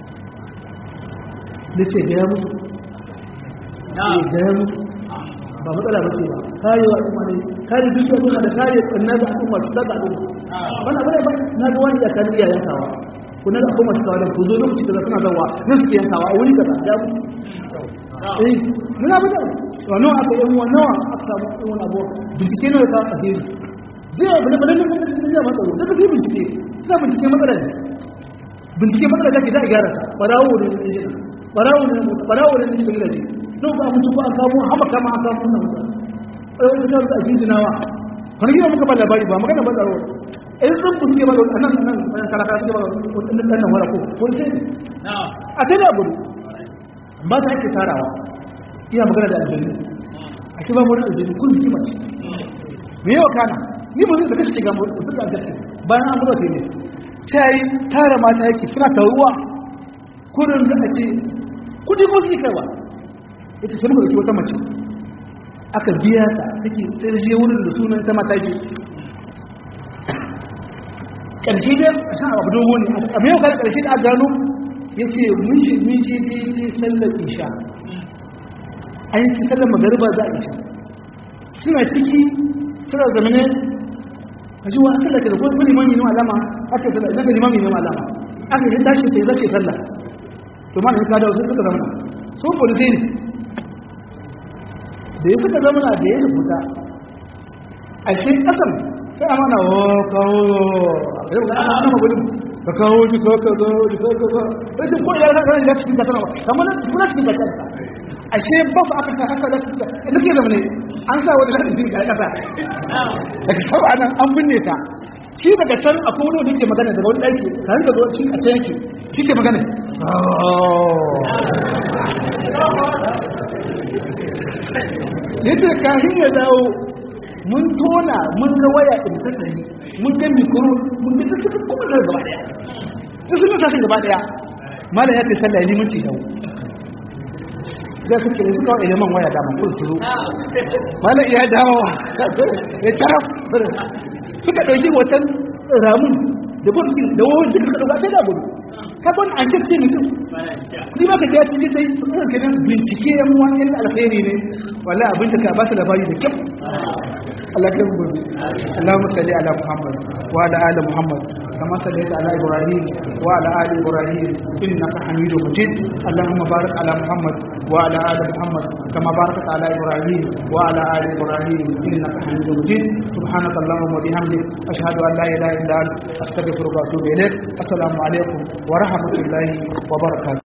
da ce gaya musu ne gaya musu ba matsala ba ce ba kare wa al'umma ne kare duk al'umma da kare kanna da al'umma su daga al'umma wani abu ne ba na ga wani iyakar iya yankawa ko na da al'umma su kawo da ku zo lokaci da suna zawa nan suke yankawa a wuri kaza ya musu eh mun abu da wannan aka yi wannan aka samu wannan abu bincike ne ka alheri zai bane bane nan da sun zama tsaro daga sai bincike suna bincike matsalar bincike matsalar da ke za a gyara ta barawo ne da injina barawo ne barawo ne da injina gidaje don ba mutu ba an kamo hama kama an kamo wannan mutum ai wata ta a jinjinawa wani gina muka ba labari ba magana ba tsaro in zan bincike ba a nan nan bayan kalaka suke ba wani ɗan nan wala ko wani sai a ta da gudu ba ta ake tarawa iya magana da aljannu a shi ba wani aljannu kun hikima ce me yawa kana ni ba zai da kashe ga mutu da gaske bayan an gaba ne ta yi tara mata yake suna taruwa kudin da a ce kudi ko su kaiwa ita sai muka dauki wata mace aka biya ta take tsirje wurin da sunan ta mata ce ƙarshe dai a shan abu dogo ne a mai yau kada ƙarshe da aka gano ya ce mun shi mun je daidai sallar isha an yi sallar magariba za a isha suna ciki suna zamane a ji wa aka da kada kuma limami ne alama aka sallar ina ga limami ne alama aka yi tashi sai zace sallah to ma da suka dawo sai suka zama sun polisai ne da ya suka zama da ya rubuta a shi kasan sai amana wa kawo yau ga ana magudin ka kawo ji ka ka zo ji ka ka zo sai ko ya ga ga cikin kasar ba kamar nan kuna cikin kasar ashe ba su aka sa haka da cikin da ke zama ne an sa wani lafi cikin kasa daga saba nan an binne ta shi daga can akwai wani wanda ke magana daga wani ɗaki ka hanka zo shi a can yake shi ke magana yadda kafin ya dawo mun tona mun ga waya in ta tsaye mun ga mikro mun ga duk suka kuma da gaba daya duk sun tashi gaba daya malam ya ce sallah ya limanci dawo zai suke da suka wa man waya dama kun turo malam ya dawo ya taraf suka ɗauki watan ramun da burkin da wawan duka suka ɗauka da gudu kabon an ce mutum ni ma ka tafi ji sai suka kenan bincike yan wani yan alkhairi ne wallahi abin da ka ba ta labari da kyau Allah ya gobe Allahumma salli ala Muhammad wa ala ali Muhammad kama sallaita ala Ibrahim wa ala ali Ibrahim innaka Hamidum Majid Allahumma barik ala Muhammad wa ala ali Muhammad kama barakta ala Ibrahim wa ala ali Ibrahim innaka Hamidum Majid subhanaka Allahumma bihamdik ashhadu an la ilaha illa anta astaghfiruka wa atubu ilaik assalamu alaikum wa rahmatullahi wa barakatuh